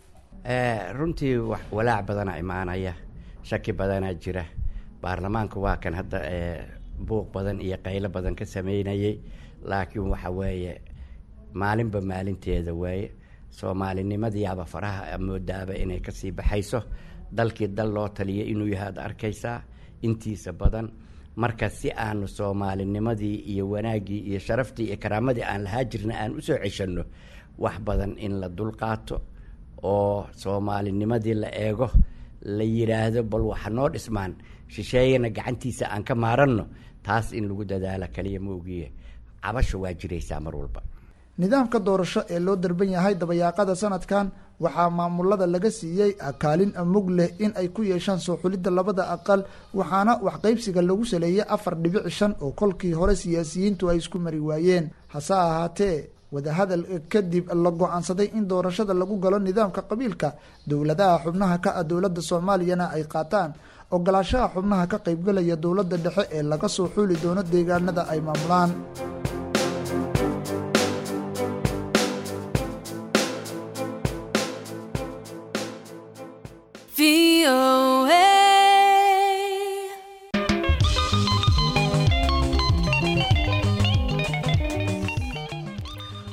runtii walaac badana imaanaya shaki badanaa jira baarlamaanku waa kan hadda buuq badan iyo qaylo badan ka sameynayay laakiin waxa weeye maalinba maalinteeda waaye soomaalinimadiiaba faraha moodaaba inay kasii baxayso dalkii dal loo taliya inuu yahay ad arkaysaa intiisa badan marka si aanu soomaalinimadii iyo wanaaggii iyo sharaftii iyo karaamadii aan lahaa jirna aan usoo ceshanno wax badan in la dulqaato oo soomaalinimadii la eego la yidhaahdo bal waxa noo dhismaan shisheeyana gacantiisa aan ka maaranno taas in lagu dadaalo kaliya ma ogiye cabasho waa jiraysaa mar walba nidaamka doorasho ee loo darban yahay dabayaaqada sanadkan waxaa maamulada laga siiyey kaalin mug leh in ay ku yeeshaan soo xulidda labada aqal waxaana waxqaybsiga lagu saleeyay afar dhibic shan oo kolkii hore siyaasiyiintu ay isku mari waayeen hase ahaatee wadahadal kadib la go-aansaday in doorashada lagu galo nidaamka qabiilka dowladaha xubnaha ka ah dowladda soomaaliyana ay qaataan ogolaashaha xubnaha ka qaybgalaya dowladda dhexe ee laga soo xuli doono deegaanada ay maamulaan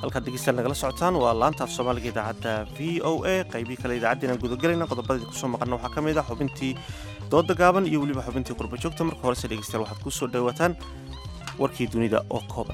halkaad degeystayaal nagala socotaan waa laanta af soomaaliga idaacadda v o a qaybii kale idaacaddeenaan gudagelayna qodobadii kusoo maqalna waxaa ka mid ah xubintii dooda gaaban iyo weliba xubintii qurba joogta marka horese dhegeystayaal waxaad ku soo dhowaataan warkii dunida oo kooban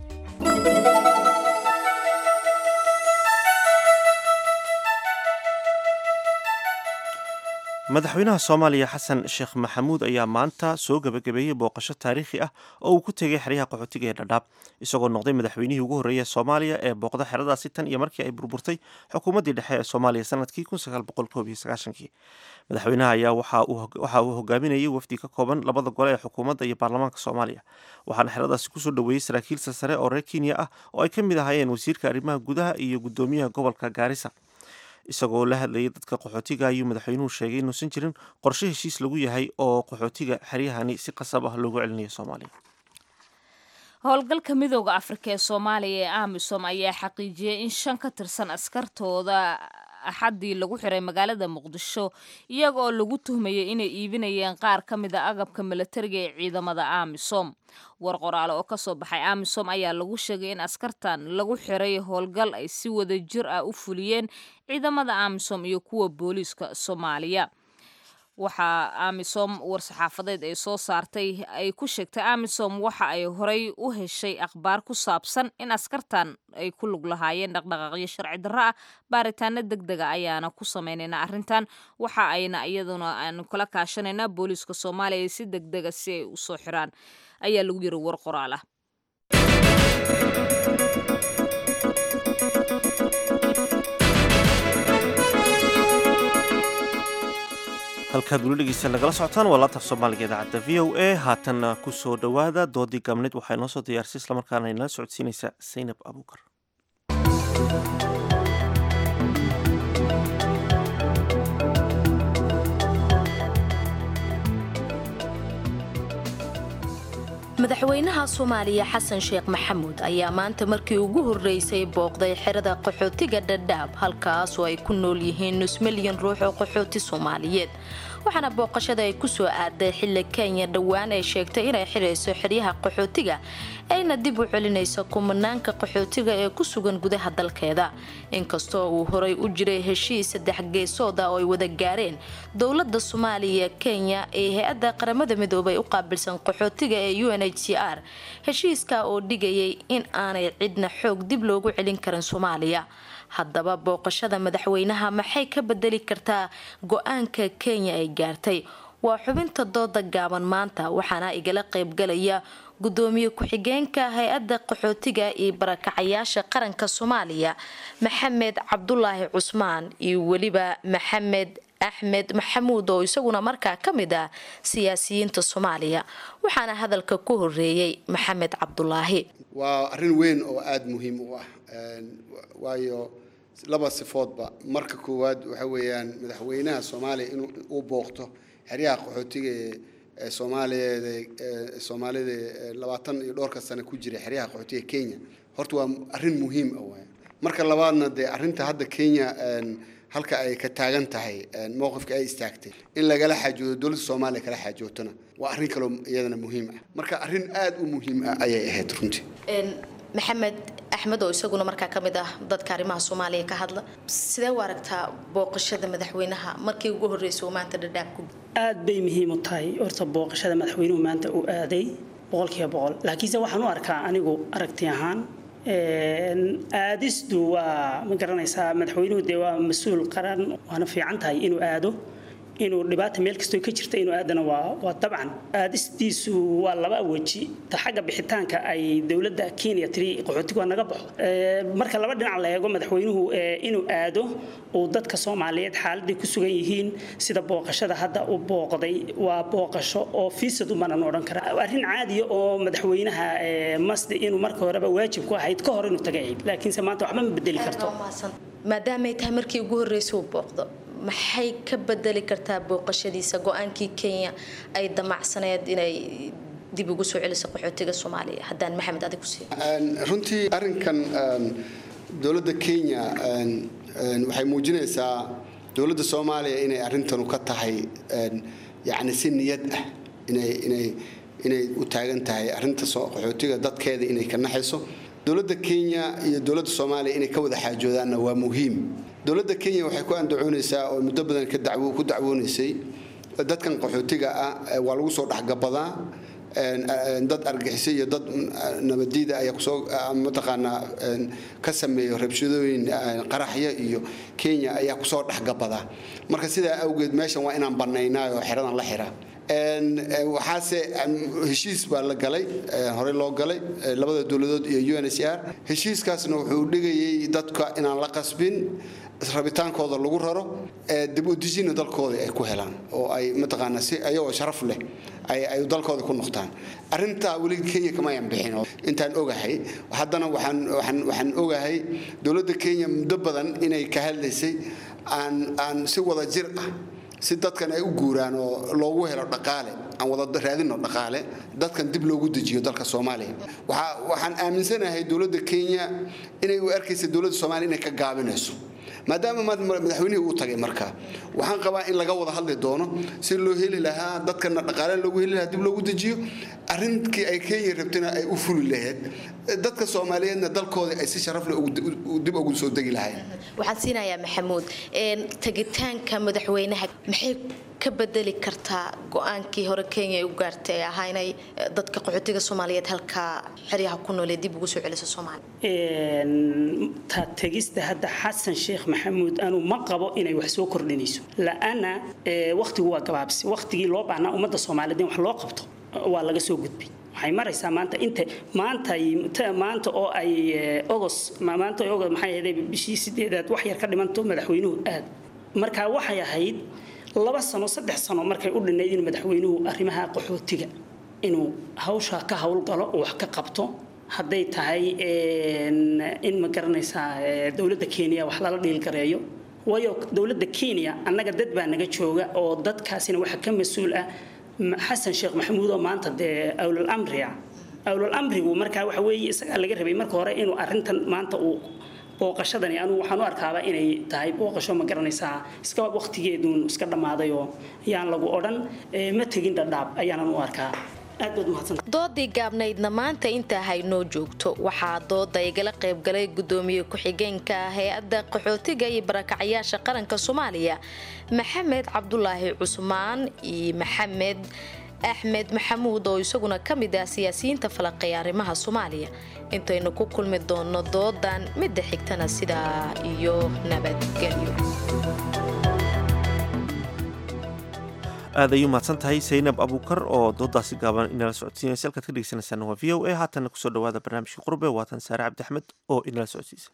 madaxweynaha soomaaliya xasan sheekh maxamuud ayaa maanta soo gebagabeeyey booqasho taariikhi ah oo uu ku tegay xeryaha qaxootiga ee dhadhaab isagoo noqday madaxweynihii ugu horreeyay soomaaliya ee booqda xeradaasi tan iyo markii ay burburtay xukuumaddii dhexe ee soomaaliya sanadkii kii madaxweynaha ayaa waxa uu hogaaminayay wafdi ka kooban labada gole ee xukuumadda iyo baarlamaanka soomaaliya waxaana xeradaasi kusoo dhoweeyey saraakiil sare oo reer kenya ah oo ay ka mid ahaayeen wasiirka arrimaha gudaha iyo guddoomiyaha gobolka gaarisa isagoo la hadlayay dadka qaxootiga ayuu madaxweynuhu sheegay inuusan jirin qorshe heshiis lagu yahay oo qaxootiga xeryahani si qasab ah loogu celinayo soomaaliya howlgalka midooda afrika ee soomaaliya ee amisom ayaa xaqiijiyey in shan ka tirsan askartooda axaddii lagu xiray magaalada muqdisho iyaga oo lagu tuhmayay inay iibinayeen qaar ka mid a agabka milatariga ee ciidamada amisom war qoraale oo kasoo baxay amisom ayaa lagu sheegay in askartan lagu xiray howlgal ay si wada jir ah u fuliyeen ciidamada amisom iyo kuwa booliiska soomaaliya waxaa amisom war-saxaafadeed ay soo saartay ay ku sheegtay amisom waxa ay horey u heshay akhbaar ku saabsan in askartan ay ku lug lahaayeen dhaqdhaqaaqyo sharci darro ah baaritaano deg dega ayaana ku sameynayna arrintan waxa ayna iyaduna aanu kala kaashanaynaa booliiska soomaaliya si deg dega si ay usoo xiraan ayaa lagu yiri war qoraal ah halkaad weli dhegeysta nagala socotaan waa laanta af soomaaliga idaacadda v o a haatanna ku soo dhowaada doodii gaabneed waxaa inoo soo diyaarisay islamarkaana inala socodsiinaysa saynab abuukar madaxweynaha soomaaliya xasan sheekh maxamuud ayaa maanta markii ugu horreysay booqday xerada qaxootiga dhadhaab halkaasoo ay ku nool yihiin nus milyan ruux oo qaxooti soomaaliyeed waxaana booqashada ay kusoo aaday xilli kenya dhowaan ay sheegtay inay xirayso xeryaha qaxootiga ayna dib u celinayso kumanaanka qaxootiga ee ku sugan gudaha dalkeeda inkastoo uu horay u jiray heshiis saddex geesooda oo ay wada gaareen dowlada soomaaliya kenya ee hay-adda qaramada midoobay u qaabilsan qaxootiga ee u n h c r heshiiska oo dhigayay in aanay cidna xoog dib loogu celin karin soomaaliya haddaba booqashada madaxweynaha maxay ka bedeli kartaa go-aanka kenya ay gaartay waa xubinta dooda gaaban maanta waxaana igala qaybgalaya gudoomiye ku-xigeenka hay-adda qaxootiga iyo barakacayaasha qaranka soomaaliya maxamed cabdulaahi cusmaan iyo weliba maxamed axmed maxamuud oo isaguna markaa ka mid ah siyaasiyiinta soomaaliya waxaana hadalka ku horeeyey maxamed cabdulaahi waa arrin weyn oo aada muhiim u ah waayo laba sifoodba marka koowaad waxa weeyaan madaxweynaha soomaaliya inuu uu booqto xeryaha qaxootiga ee soomaaliyeed ee soomaalida labaatan iyo dhowrka sane ku jira xeryaha qaxootiga kenya horta waa arrin muhiim ah waay marka labaadna dee arrinta hadda kenya halka ay ka taagan tahay mowqifka ay istaagtay in lagala xaajoodo dowladda soomaaliya kala xaajootona waa arrin kaloo iyadana muhiim ah marka arrin aada u muhiim ah ayay ahayd runtii maxamed axmed oo isaguna markaa ka mid ah dadka arrimaha soomaaliya ka hadla sidee u aragtaa booqashada madaxweynaha markii ugu horreysay uu maanta dhadhaab ku aad bay muhiim u tahay horta booqashada madaxweynuhu maanta uu aaday boqolkiiba boqol laakiinse waxaan u arkaa anigu aragti ahaan aadistu waa ma garanaysaa madaxweynuhu dee waa mas-uul qaran waana fiican tahay inuu aado inuu dhibaata meel kastoo ka jirta inuu aadana waa waa dabcan aadistiisu waa laba weji ta xagga bixitaanka ay dowladda kenya tiri qaxootigu waa naga baxo marka laba dhinac la eego madaxweynuhu inuu aado uu dadka soomaaliyeed xaaladay ku sugan yihiin sida booqashada hadda u booqday waa booqasho oo fiisad umanan odhan kara arrin caadiya oo madaxweynaha masdi inuu marka horeba waajib ku ahayd ka hor inuu taga ahayd laakiinse maanta waxba ma bedeli karto maadaamay tahay markii ugu horreysay uu booqdo maxay ka bedeli kartaa booqashadiisa go-aankii kenya ay damacsaneed inay dib ugu soo celiso qaxootiga soomaaliya haddaan maxamed adig ku siiyo runtii arrinkan dowladda kenya waxay muujinaysaa dowladda soomaaliya inay arrintanu ka tahay yacni si niyad ah inay inay inay u taagan tahay arrinta qaxootiga dadkeeda inay ka naxayso dowladda kenya iyo dowladda soomaaliya inay ka wada xaajoodaanna waa muhiim dowladda kenya waxay ku andacoonaysaa oo muddo badan ku dacwoonaysay dadkan qaxootiga ah waa lagu soo dhexgabadaa dad argixisa iyo dad nabadiida ayaa kusoo mataqaanaa ka sameeyo rabshadooyin qaraxya iyo kenya ayaa kusoo dhexgabadaa marka sidaa awgeed meeshan waa inaan banaynaa oo xeradan la xira waxaase heshiis baa la galay horey loo galay labada dowladood iyo unhcr heshiiskaasna wuxuu dhigayay dadka inaan la qasbin rabitaankooda lagu raro dib u dejina dalkooda ay ku helaan oo ay mataqaanaa si ayagoo sharaf leh ay dalkooda ku noqdaan arrintaa weli kenya kamayan bixin intaan ogahay haddana waxaan waxaan waxaan ogahay dowladda kenya muddo badan inay ka hadlaysay aan aan si wada jir ah si dadkan ay u guuraan oo loogu helo dhaqaale aan wada raadino dhaqaale dadkan dib loogu dejiyo dalka soomaaliya waxaan aaminsanahay dowladda kenya inay u arkaysa dowladda soomaaliya inay ka gaabinayso maadaama madaxweynihii uu tagay marka waxaan qabaa in laga wada hadli doono si loo heli lahaa dadkana dhaqaale loogu heli lahaa dib loogu dejiyo arrinkii ay kenya rabtana ay u fuli lahayd dadka soomaaliyeedna dalkooda ay si sharaf leh dib ugu soo degi lahayn waxaan siinayaa maxamuud tegitaanka madaxweynaha maxay ka bedeli kartaa go-aankii hore kenya ay u gaartay ee ahaa inay dadka qaxootiga soomaaliyeed halkaa xeryaha ku noolee dib ugu soo celiso soomaaliya ta tegista hadda xasan sheekh maxamuud anu ma qabo inay wax soo kordhinayso la'ana waqtigu waa gabaabsi waqtigii loo baahnaa ummadda soomaaliyeed in wax loo qabto waa laga soo gudbay waxay maraysaa maanta inta maanta maanta oo ay ogos maanta ogos maxay ahayd bishii sideedaad wax yar ka dhimanto madaxweynuhu aad marka waxay ahayd laba sano saddex sano markay u dhinayd inuu madaxweynuhu arrimaha qaxootiga inuu hawsha ka howlgalo oo wax ka qabto hadday tahay in ma garanaysaa dowladda kenya wax lala dhiilgareeyo waayo dowladda kenya annaga dad baa naga jooga oo dadkaasina waxa ka mas-uul ah xasan sheekh maxamuud oo maanta dee awlal amriya awlal amrigu markaa waxa weeye isagaa laga rabay marka hore inuu arrintan maanta uu booqashadani anugu waxaan u arkaaba inay tahay booqasho ma garanaysaa iska waqtigeeduun iska dhammaaday oo yaan lagu odhan ma tegin dhadhaab ayaanan u arkaa doodii gaabnaydna maanta intaa haynoo joogto waxaa dooda igala qaybgalay gudoomiye ku-xigeenka hay-adda qaxootiga iyo barakacyaasha qaranka soomaaliya maxamed cabdulaahi cusmaan iyo maxamed axmed maxamuud oo isaguna ka mid ah siyaasiyiinta falaqeeya arrimaha soomaaliya intaynu ku kulmi doonno doodan midda xigtana sidaa iyo nabadgelyo aad ayuu mahadsan tahay saynab abuukar oo doodaasi gaaban inala socodsiinaysa halkaad ka dhegeysanaysaan waa v o a haatanna kusoo dhawaada barnaamijkii qurbe waatan saare cabdi axmed oo inala socodsiisa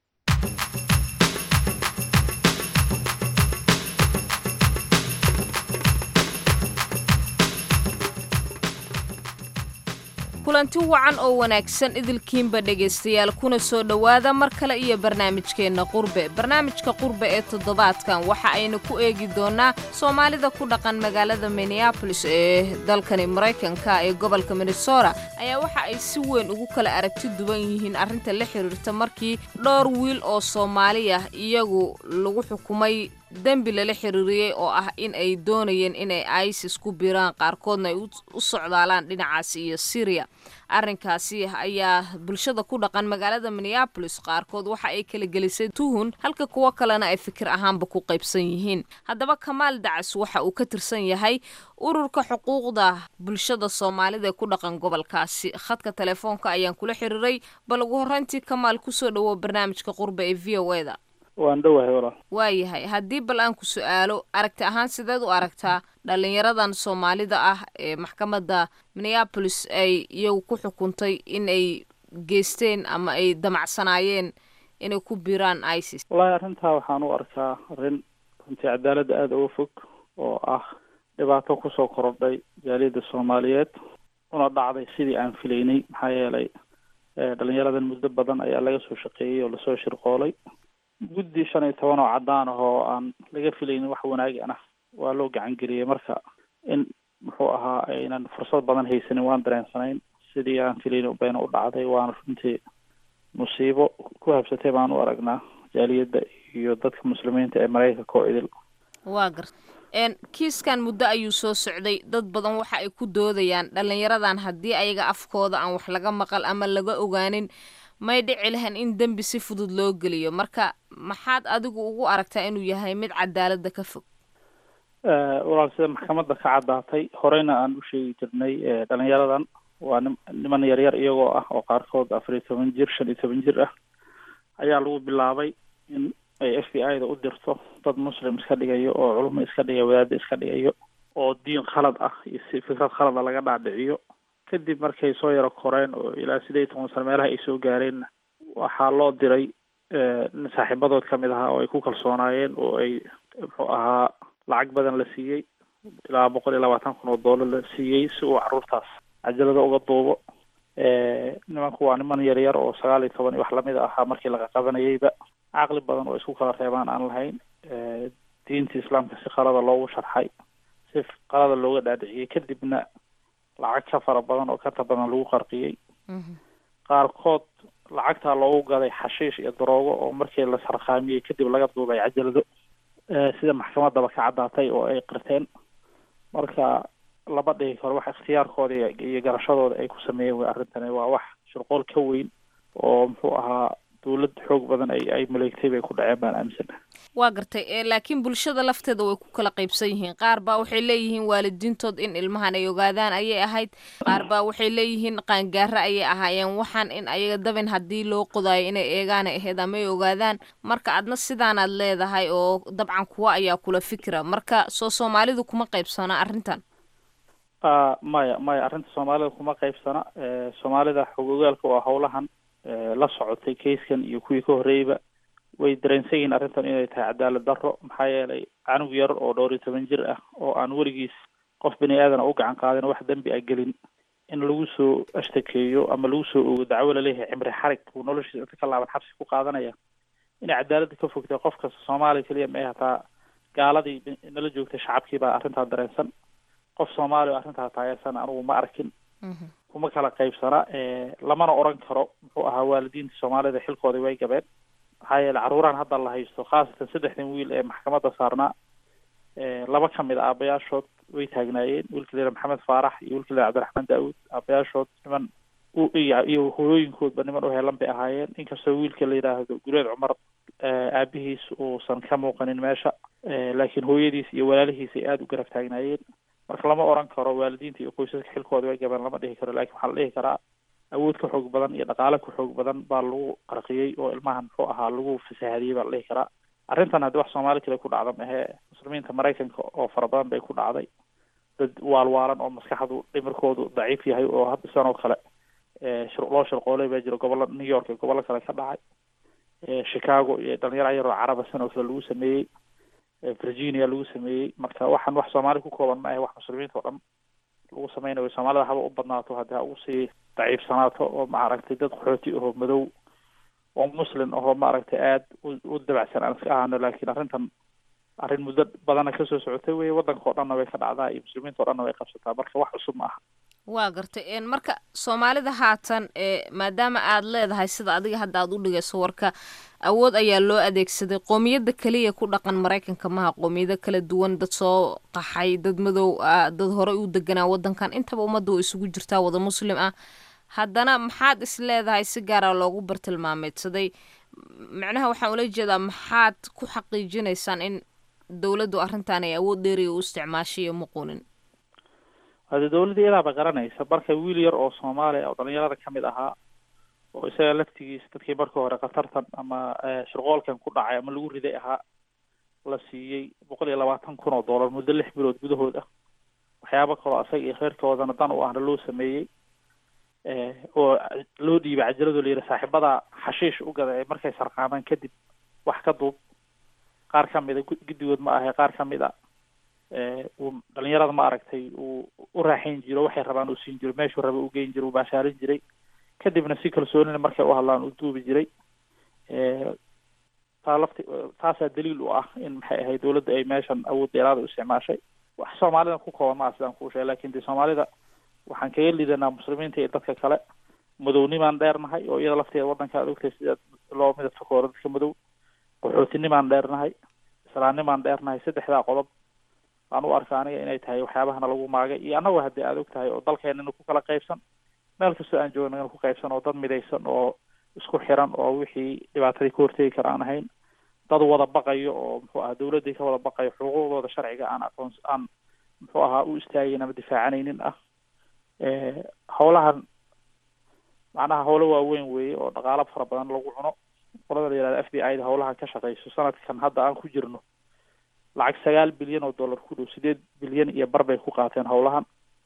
kulanti wacan oo wanaagsan idilkiinba dhegaystayaal kuna soo dhowaada mar kale iyo barnaamijkeenna qurbe barnaamijka qurbe ee toddobaadkan waxa aynu ku eegi doonnaa soomaalida ku dhaqan magaalada minneabolis ee dalkani maraykanka ee gobolka minnesota ayaa waxa ay si weyn ugu kala aragti duwan yihiin arrinta la xiriirta markii dhowr wiil oo soomaali ah iyagu lagu xukumay dembi lala xiriiriyey oo ah in ay doonayeen inay isis ku biraan qaarkoodna ay u socdaalaan dhinacaasi iyo syriya arrinkaasi ayaa bulshada ku dhaqan magaalada minneabolis qaarkood waxa ay kala gelisay tuhun halka kuwo kalena ay fikir ahaanba ku qaybsan yihiin haddaba kamaal dacas waxa uu ka tirsan yahay ururka xuquuqda bulshada soomaalida ee ku dhaqan gobolkaasi khadka telefoonka ayaan kula xiriiray bal ugu horreyntii kamaal kusoo dhawo barnaamijka qurbe ee v o eda waan dhowahay walaal waayahay haddii bal aan ku su-aalo aragti ahaan sideed u aragtaa dhalinyaradan soomaalida ah ee maxkamadda minneabolis ay iyagu ku xukuntay in ay geysteen ama ay damacsanaayeen inay ku biiraan isis wallaahi arrintaa waxaan u arkaa arrin runtii cadaaladda aada uga fog oo ah dhibaato kusoo korodhay jaaliyadda soomaaliyeed una dhacday sidii aan filaynay maxaa yeelay dhalinyaradan muddo badan ayaa laga soo shaqeeyey oo lasoo shirqoolay guddi shan iyo toban oo caddaan ah oo aan laga filaynin wax wanaagana waa loo gacan geliyey marka in muxuu ahaa aynan fursad badan haysanin waan dareensanayn sidii aan filaynin bayna u dhacday waana runtii musiibo ku habsatay baan u aragnaa jaaliyadda iyo dadka muslimiinta ee maraykanka oo idil waa gar kiiskan muddo ayuu soo socday dad badan waxa ay ku doodayaan dhalinyaradan haddii ayaga afkooda aan wax laga maqal ama laga ogaanin may dhici lahayn in dembi si fudud loo geliyo marka maxaad adigu ugu aragtaa inuu yahay mid cadaaladda ka fog walaal sida maxkamadda ka caddaatay horeyna aan u sheegi jirnay dhalinyaradan waa nim niman yaryar iyagoo ah oo qaarkood afar iyo toban jir shan iyo toban jir ah ayaa lagu bilaabay in ay f b i da u dirto dad muslim iska dhigayo oo culimo iska dhigayo wadaada iska dhigayo oo diin khalad ah iyo si fikrad khalada laga dhaadhiciyo kadib markay soo yaro koreen oo ilaa sideed iyo toban sano meelaha ay soo gaareen waxaa loo diray nin saaxiibadood ka mid ahaa oo ay ku kalsoonaayeen oo ay muxuu ahaa lacag badan la siiyey ilaa boqol iyo labaatan kun oo doolar la siiyey si uu caruurtaas cajalada uga duubo nimanku waa niman yaryar oo sagaal iyo toban iyo wax lamid ahaa markii laga qabanayeyba caqli badan oo isku kala reebaan aan lahayn diinta islaamka si qalada loogu sharxay si qalada looga dhaadhiciyey kadibna lacag ka fara badan oo kata badan lagu qarqiyey qaarkood lacagtaa loogu gaday xashiish iyo daroogo oo markii la sarqaamiyey kadib laga duubay cajalado sida maxkamaddaba ka caddaatay oo ay qirteen marka lama dhihi karo wax ikhtiyaarkooda iyo garashadooda ay ku sameeyeen way arrintani waa wax shirqool ka weyn oo muxuu ahaa dawlad xoog badan ay ay maleegtay bay ku dhaceen baan aaminsanahay waa gartay laakiin bulshada lafteeda way ku kala qaybsan yihiin qaar baa waxay leeyihiin waalidiintood in ilmahan ay ogaadaan ayay ahayd qaar baa waxay leeyihiin qaangaara ayay ahaayeen waxaan in ayaga dabin haddii loo qodaayo inay eegaana ahayd ama ay ogaadaan marka adna sidaanaad leedahay oo dabcan kuwa ayaa kula fikira marka soo soomaalidu kuma qaybsana arrintan maya maya arrinta soomaalida kuma qaybsana soomaalida xog ogaalka waa howlahan la socotay kayskan iyo kuwii ka horreeyeyba way dareensan yihiin arrintan inay tahay cadaalad darro maxaa yeelay canug yar oo dhowr iyo toban jir ah oo aan weligiis qof bini aadan u gacan qaadin wax dembi a gelin in lagu soo ashtakeeyo ama lagu soo ogo dacwo laleeyahay cimri xarig uu noloshiisa inta ka laaban xabsi ku qaadanaya inay cadaaladda ka fogtay qof kasta soomaaliya keliya ma ay hataa gaaladii nala joogtay shacabkii baa arrintaa dareensan qof soomaali oo arrintaa taageersan anugu ma arkin kuma kala qaybsana lamana oran karo muxuu ahaa waalidiinta soomaalida xilkoodii way gabeen maxaa yeele carruurahan hadda la haysto khaasatan saddexdan wiil ee maxkamadda saarnaa laba ka mid a aabayaashood way taagnaayeen wiilka leera maxamed faarax iyo wiilka leera cabdiraxmaan daawud aabayaashood niman iyo hooyooyinkoodba niman u heelan bay ahaayeen inkastoo wiilka la yidhaahdo guleed cumar aabihiis uusan ka muuqanin meesha laakiin hooyadiis iyo walaalihiis ay aada u garab taagnaayeen marka lama oran karo waalidiinta iyo qoysaska xilkooda way gabeen lama dhihi karo lakin waxaa la dhihi karaa awood ka xoog badan iyo dhaqaale ka xoog badan baa lagu qarqiyey oo ilmahan muxuu ahaa lagu fasaahadiyey baa la dhihi karaa arrintan haddii wax soomaali kale ku dhacda mahee muslimiinta maraykanka oo fara badan bay ku dhacday dad waalwaalan oo maskaxdu dhimirkoodu daciif yahay oo hadda sidan oo kale loo shirqoolay baa jira gobollo new york iyo gobollo kale ka dhacay chicago iyo dhalinyaro yar oo caraba san oo kale lagu sameeyey virginia lagu sameeyey marka waxaan wax soomaali ku kooban ma ahe wax muslimiinta oo dhan lagu sameynayo soomaalida haba u badnaato haddii ha ugu sii daciifsanaato oo maaragtay dad qaxooti ahoo madow oo muslim ahoo maaragtay aada u dabacsan aan iska ahano laakiin arrintan arrin muddo badana kasoo socotay wey waddanka oo dhanna way ka dhacdaa iyo muslimiinta o dhanna way qabsataa marka wax cusub ma aha waa gartay marka soomaalida haatan maadaama aad leedahay sida adiga hadda aad u dhigayso warka awood ayaa loo adeegsaday qoomiyadda keliya ku dhaqan maraykanka maha qoomiyado kala duwan dad soo qaxay dad madow ah dad horey u deganaa waddankan intaba ummadda oo isugu jirtaa wada muslim ah haddana maxaad is leedahay si gaara loogu bartilmaameedsaday macnaha waxaan ula jeedaa maxaad ku xaqiijinaysaan in dowladdu arrintan ay awood dheeriya u isticmaashay iyo muquunin hade dawladda iyadaaba garanaysa marka wiil yar oo soomaaliya oo dhalinyarada kamid ahaa oo isaga laftigiis dadkii markii hore khatartan ama shirqoolkan ku dhacay ama lagu riday ahaa la siiyey boqol iyo labaatan kun oo dollar muddo lix bilood gudahood ah waxyaabo kaloo asaga iyo kheyrkoodana dan u ahna loo sameeyey oo loo dhiibay cajalado la yidhi saaxiibada xashiish u gada ee markay sarqaamaan kadib wax ka duub qaar kamida guddigood ma ahe qaar kamid a uu dhalinyarada ma aragtay uu u raaxayn jiro waxay rabaan uu siin jiro meeshuu raba u geyn jiro uu baashaarin jiray kadibna si kalsoonina markay u hadlaan uu duubi jiray taa lafti taasaa daliil u ah in maxay ahayd dawladda ay meeshan awood dheeraada u isticmaashay wax soomaalida ku kooban maa sidaan kuu sheegay lakin de soomaalida waxaan kaga lidanaa muslimiinta iyo dadka kale madownimaan dheernahay oo iyada lafteeda waddanka ad ogtahay sida loo midabta koora dadka madow qaxootinimaan dheernahay islaamnimaan dheernahay saddexdaa qodob aan u arka aniga inay tahay waxyaabahana lagu maagay iyo annagoo haddii aad og tahay oo dalkeenana ku kala qaybsan meel kastoo aan joogna ku qaybsan oo dad midaysan oo isku xiran oo wixii dhibaatadii ka hortegi kara aan ahayn dad wada baqayo oo muxuu ahaa dowladdii ka wada baqayo xuquuqdooda sharciga aan aqoon aan muxuu ahaa u istaagayn ama difaacanaynin ah howlahan macnaha howlo waaweyn weeye oo dhaqaalo fara badan lagu cuno qolada la yihahda f b i da howlahan ka shaqeyso sanadkan hadda aan ku jirno lacag sagaal bilyan oo dollar ku dhow sideed bilyan iyo bar bay ku qaateen howlahan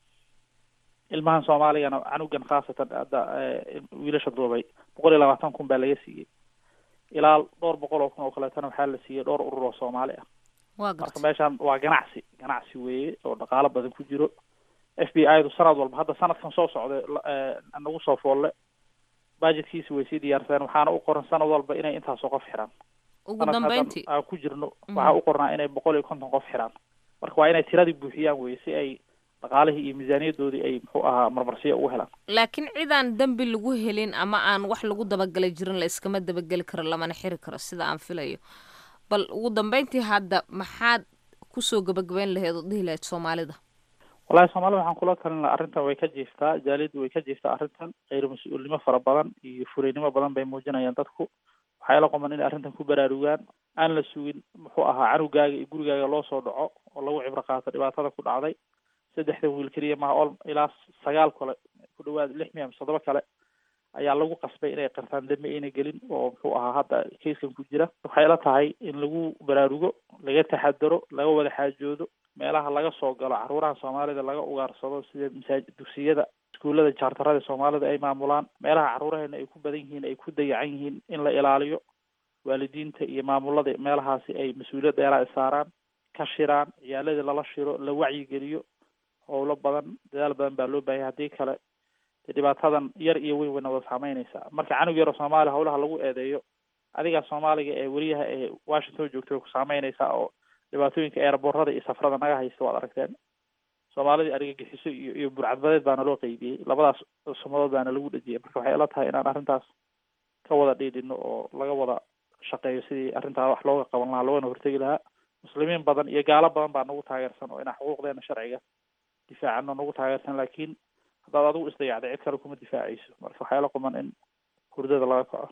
ilmahan soomaaligana canugan khaasatan hadda wiilasha duubay boqol iyo labaatan kun baa laga siiyey ilaa dhowr boqol oo kun oo kaleetana waxaa la siiyey dhowr urur oo soomaali ah marka meeshan waa ganacsi ganacsi weeye oo dhaqaalo badan ku jiro f b i du sanad walba hadda sanadkan soo socday nagu soo foolle budgetkiisi way sii diyaarsadeen waxaana u qoran sanad walba inay intaasoo qof xiraan ugu dambeyntii aan ku jirno waxaa u qornaa inay boqol iyo konton qof xiraan marka waa inay tiradii buuxiyaan weye si ay dhaqaalihii iyo miisaaniyadoodii ay muxuu ahaa marmarsiya ugu helaan laakiin cidaan dembi lagu helin ama aan wax lagu dabagelay jirin la iskama dabageli karo lamana xiri karo sida aan filayo bal ugu dambeyntii hadda maxaad kusoo gabagabeyn laheed oo dhihi lahayd soomaalida wallahi soomaalida waxaan kula talin laha arrintan way ka jiiftaa jaaliyaddu way ka jiiftaa arrintan kheyr mas-uulnimo fara badan iyo furaynimo badan bay muujinayaan dadku waxay la qoman inay arrintan ku baraarugaan aan la sugin muxuu ahaa canugaaga iyo gurigaaga loo soo dhaco oo lagu cibro qaato dhibaatada ku dhacday saddexdan wiil keliya maha ol ilaa sagaal kale ku dhawaad lix miya mise toddoba kale ayaa lagu qasbay inay qirtaan dembi ayna gelin oo muxuu ahaa hadda kayskan ku jira waxay la tahay in lagu baraarugo laga taxadaro laga wada xaajoodo meelaha laga soo galo caruuraha soomaalida laga ugaarsado sida masaajid dugsiyada iskuullada jaartarada soomaalida ay maamulaan meelaha caruuraheena ay ku badan yihiin ay ku dayacan yihiin in la ilaaliyo waalidiinta iyo maamulada meelahaasi ay mas-uuliyad dheeraa saaraan ka shiraan ciyaaladii lala shiro la wacyigeliyo howlo badan dadaal badan baa loo baahaya haddii kale dee dhibaatadan yar iyo weyn wayna wada saameynaysaa marka canug yaro soomaaliya howlaha lagu eedeeyo adigaa soomaaliga ee weriyaha ee washington joogta way ku saameynaysaa oo dhibaatooyinka eerboorada iyo safrada naga haysta waad aragteen soomaalidii argagixiso iyo iyo burcadbadeed baana loo qeybiyey labadaas sumadood baana lagu dhejiyay marka waxay ila tahay inaan arrintaas ka wada dhiidhino oo laga wada shaqeeyo sidii arrintaa wax looga qaban lahaa loogana hortegi lahaa muslimiin badan iyo gaalo badan baa nagu taageersan oo inaan xuquuqdeena sharciga difaacano nagu taageersan laakiin haddaad adigu isdayacday cid kale kuma difaacayso marka waxaa ila quman in hurdada laga kaco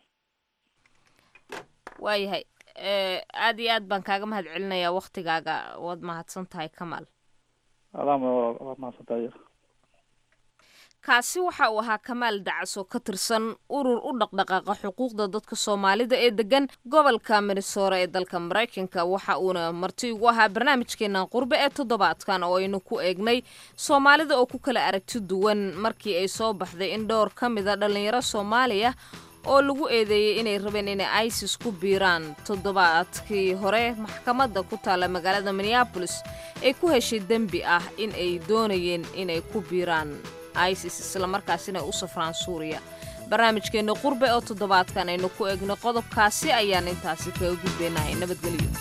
waayahay aada iyo aad baan kaaga mahad celinayaa waktigaaga waad mahadsan tahay kamaal adaama waad mahadsan tahay kaasi waxa uu ahaa kamaal dacas oo ka tirsan urur u dhaqdhaqaaqa xuquuqda dadka soomaalida ee degan gobolka minnesora ee dalka maraykanka waxa uuna marti ugu ahaa barnaamijkeena qurbe ee toddobaadkan oo aynu ku eegnay soomaalida oo ku kala aragti duwan markii ay soo baxday in dhowr ka mid a dhallinyaro soomaaliya oo lagu eedeeyey inay rabeen inay isis ku biiraan toddobaadkii hore maxkamadda ku taalla magaalada minneabolis ay ku heshay dembi ah in ay doonayeen inay ku biiraan isis islamarkaasina u safraan suuriya barnaamijkeenna qurbe oo toddobaadkan aynu ku eegno qodobkaasi ayaan intaasi kaga gudbeynahay nabadgelyo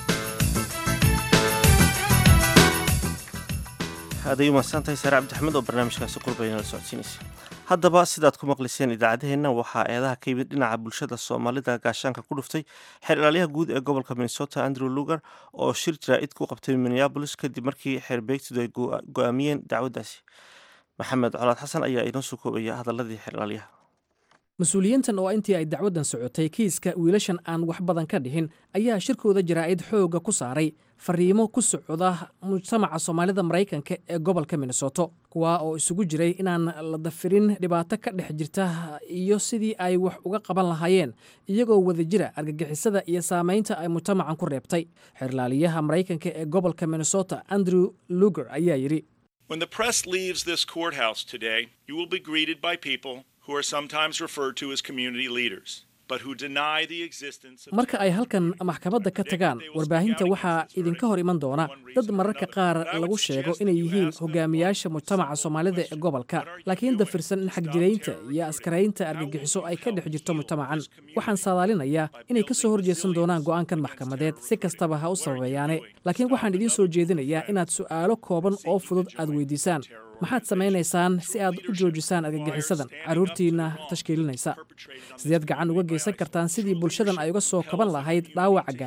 aaday umahadsantahay saare cabdixamed oo barnaamijkaasi qurbayna la socodsiinaysa haddaba sidaad ku maqliseen idaacadaheenna waxaa eedaha ka yimid dhinaca bulshada soomaalida gaashaanka ku dhuftay xeer ilaalyaha guud ee gobolka minnesota andrew lugar oo shir jaraa'id ku qabtay minneabolis kadib markii xeerbeegtidu ay go-aamiyeen dacwaddaasi maxamed colaad xasan ayaa inoo soo koobaya hadaladii xeer ilaalyaha mas-uuliyiintan oo intii ay dacwaddan socotay kiiska wiilashan aan wax badan ka dhihin ayaa shirkooda jaraa'id xoogga ku saaray fariimo ku socda mujtamaca soomaalida maraykanka ee gobolka minnesoto kuwaa oo isugu jiray inaan la dafirin dhibaato ka dhex jirta iyo sidii ay wax uga qaban lahaayeen iyagoo wada jira argagixisada iyo saamaynta ay mujtamacan ku reebtay xeerlaaliyaha maraykanka ee gobolka minnesota andrew luger ayaa yidhi When the press leaves this courthouse today, you will be greeted by people who are sometimes referred to as community leaders, but who deny the existence of marka ay halkan maxkamadda ka tagaan warbaahinta waxaa idinka hor iman doona dad mararka qaar lagu sheego inay yihiin hogaamiyaasha mujtamaca soomaalida ee gobolka laakiin dafirsan in xagjiraynta iyo askaraynta argagixiso ay ka dhex jirto mujtamacan waxaan saadaalinayaa inay ka soo horjeedsan doonaan go'aankan maxkamadeed si kastaba ha u sababeeyaane laakiin waxaan idiin soo jeedinayaa inaad su'aalo kooban oo fudud aad weydiisaan maxaad samaynaysaan si aad u joojisaan argagixisadan carruurtiinna tashkiilinaysa sideed gacan uga geysan kartaan sidii bulshadan ay uga soo kaban lahayd dhaawaca gaaray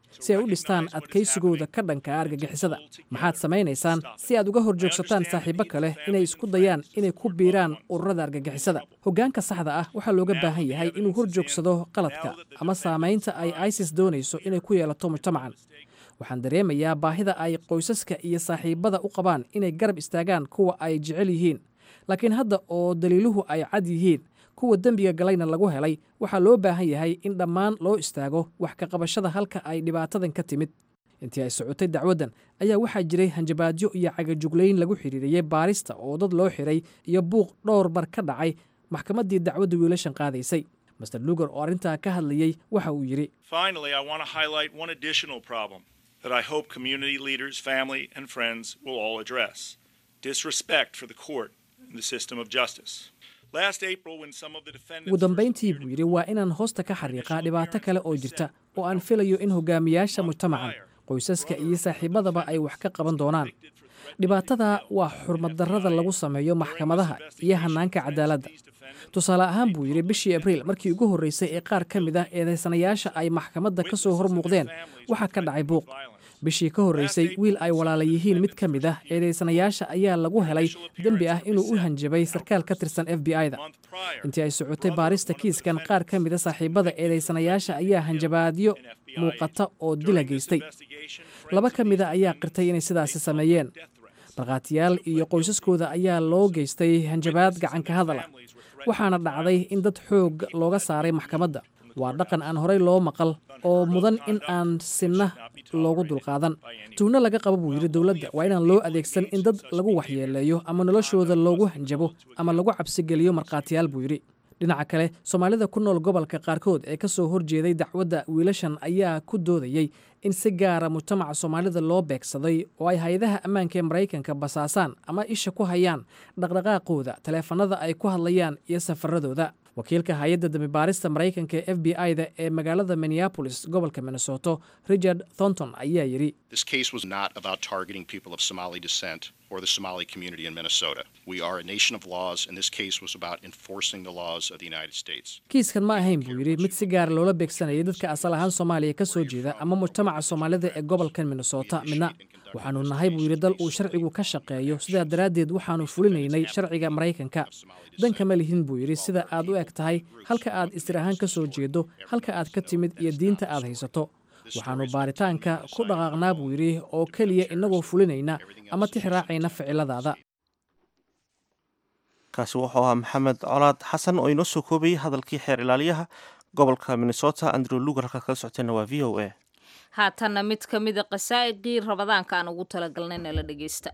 si ay u dhistaan adkaysigooda ka dhanka argagixisada maxaad samaynaysaan si aad uga horjoogsataan saaxiibo kale inay isku dayaan inay ku biiraan ururada argagixisada hoggaanka saxda ah waxaa looga baahan yahay inuu horjoogsado qaladka ama saamaynta ay isis doonayso inay ku yeelato mujtamacan waxaan dareemayaa baahida ay qoysaska iyo saaxiibada u qabaan inay garab istaagaan kuwa ay jecel yihiin laakiin hadda oo daliiluhu ay cad yihiin kuwa dembiga galayna lagu helay waxaa loo baahan yahay in dhammaan loo istaago wax ka qabashada halka ay dhibaatadan ka timid intii ay socotay dacwaddan ayaa waxaa jiray hanjabaadyo iyo cagajuglayn lagu xidhiiriyey baarista oo dad loo xiray iyo buuq dhowr bar ka dhacay maxkamaddii dacwadda wiilashan qaadaysay master lugar oo arrintaa ka hadlayey waxa uu yidhi Finally, I want to highlight one additional problem that I hope community leaders, family, and friends will all address disrespect for the court and the system of justice. Last April, when some of the defendants ugu dambayntii buu yidhi waa inaan hoosta ka xariiqaa dhibaato kale oo jirta oo aan filayo in hogaamiyaasha mujtamacan qoysaska iyo saaxiibadaba ay wax ka qaban doonaan dhibaatada waa xurmaddarrada lagu sameeyo maxkamadaha iyo hannaanka cadaaladda tusaale ahaan buu yidhi bishii abriil markii ugu horreysay ee qaar ka mid ah eedaysanayaasha ay maxkamadda ka soo hor muuqdeen waxaa ka dhacay buuq bishii ka horreysay wiil ay walaala yihiin mid ka mid ah eedaysanayaasha ayaa lagu helay dembi ah inuu u hanjabay sarkaal ka tirsan f b i-da intii ay socotay baarista kiiskan qaar ka mida saaxiibada eedaysanayaasha ayaa hanjabaadyo muuqata oo dila geystay laba ka mida ayaa qirtay inay sidaasi sameeyeen markhaatiyaal iyo qoysaskooda ayaa loo geystay hanjabaad gacanka hadala waxaana dhacday in dad xoog looga saaray maxkamadda waa dhaqan aan horey loo maqal oo mudan in aan sinna loogu dulqaadan tuugno laga qabo buu yidhi dowladda waa inaan loo adeegsan in dad lagu waxyeeleeyo ama noloshooda loogu hanjabo ama lagu cabsigeliyo markhaatiyaal buu yidhi dhinaca kale soomaalida ku nool gobolka qaarkood ee ka soo horjeeday dacwadda wiilashan ayaa ku doodayey in si gaara mujtamaca soomaalida loo beegsaday oo ay hay-adaha ammaanka ee maraykanka basaasaan ama isha ku hayaan dhaqdhaqaaqooda taleefanada ay ku hadlayaan iyo safaradooda wakiilka hay-adda dambibaarista maraykanka ee f b i-da ee magaalada minneapolis gobolka minnesoto richard thornton ayaa yidhi This case was not about targeting people of Somali descent or the Somali community in Minnesota. We are a nation of laws, and this case was about enforcing the laws of the United States. kiiskan ma ahayn buu yidhi mid si gaara loola beegsanayay dadka asal ahaan soomaaliya ka soo jeeda ama mujtamaca soomaalida ee gobolkan minnesota midna waxaanu nahay buu yidhi dal uu sharcigu ka shaqeeyo sidaa daraaddeed waxaanu fulinaynay sharciga maraykanka danka ma lihin buu yidhi sida aad u eg tahay halka aad istir ahaan ka soo jeedo halka aad ka timid iyo diinta aad haysato waxaannu baaritaanka ku dhaqaaqnaa buu yidhi oo keliya innagoo fulinayna ama tix raacayna ficiladaada kaasi wuxuu ahaa maxamed colaad xasan oo inoo soo koobayay hadalkii xeer ilaaliyaha gobolka minnesota andrew lugar halkaad kala socoteenna waa v o a haatanna mid ka mida qasaa'idii rabadaanka aan ugu talagalnay nala dhegeysta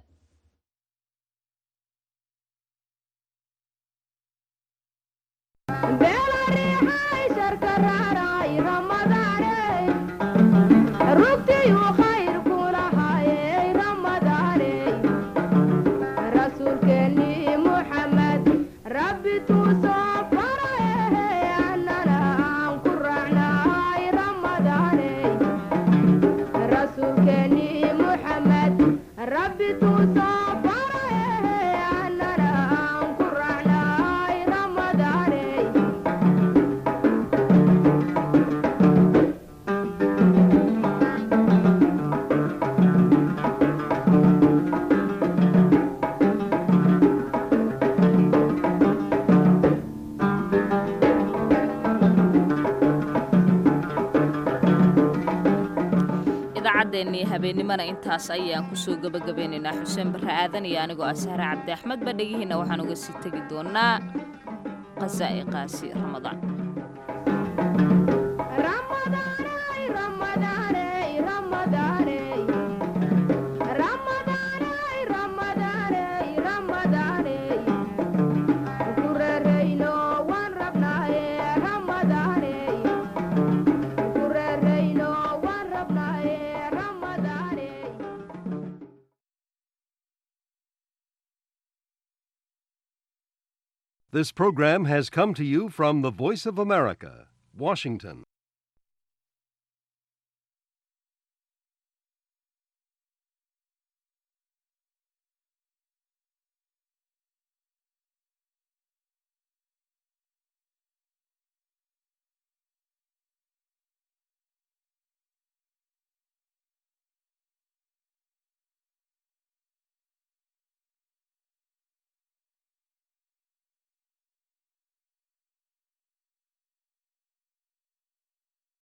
idaacaddeenii habeennimana intaas ayaan kusoo gebagabeynaynaa xuseen barre aadan iyo anigoo ah sahre cabdi axmed ba dhegihiinna waxaan uga sii tegi doonaa qasaa'iqaasi ramadaan This program has come to you from the Voice of America, Washington.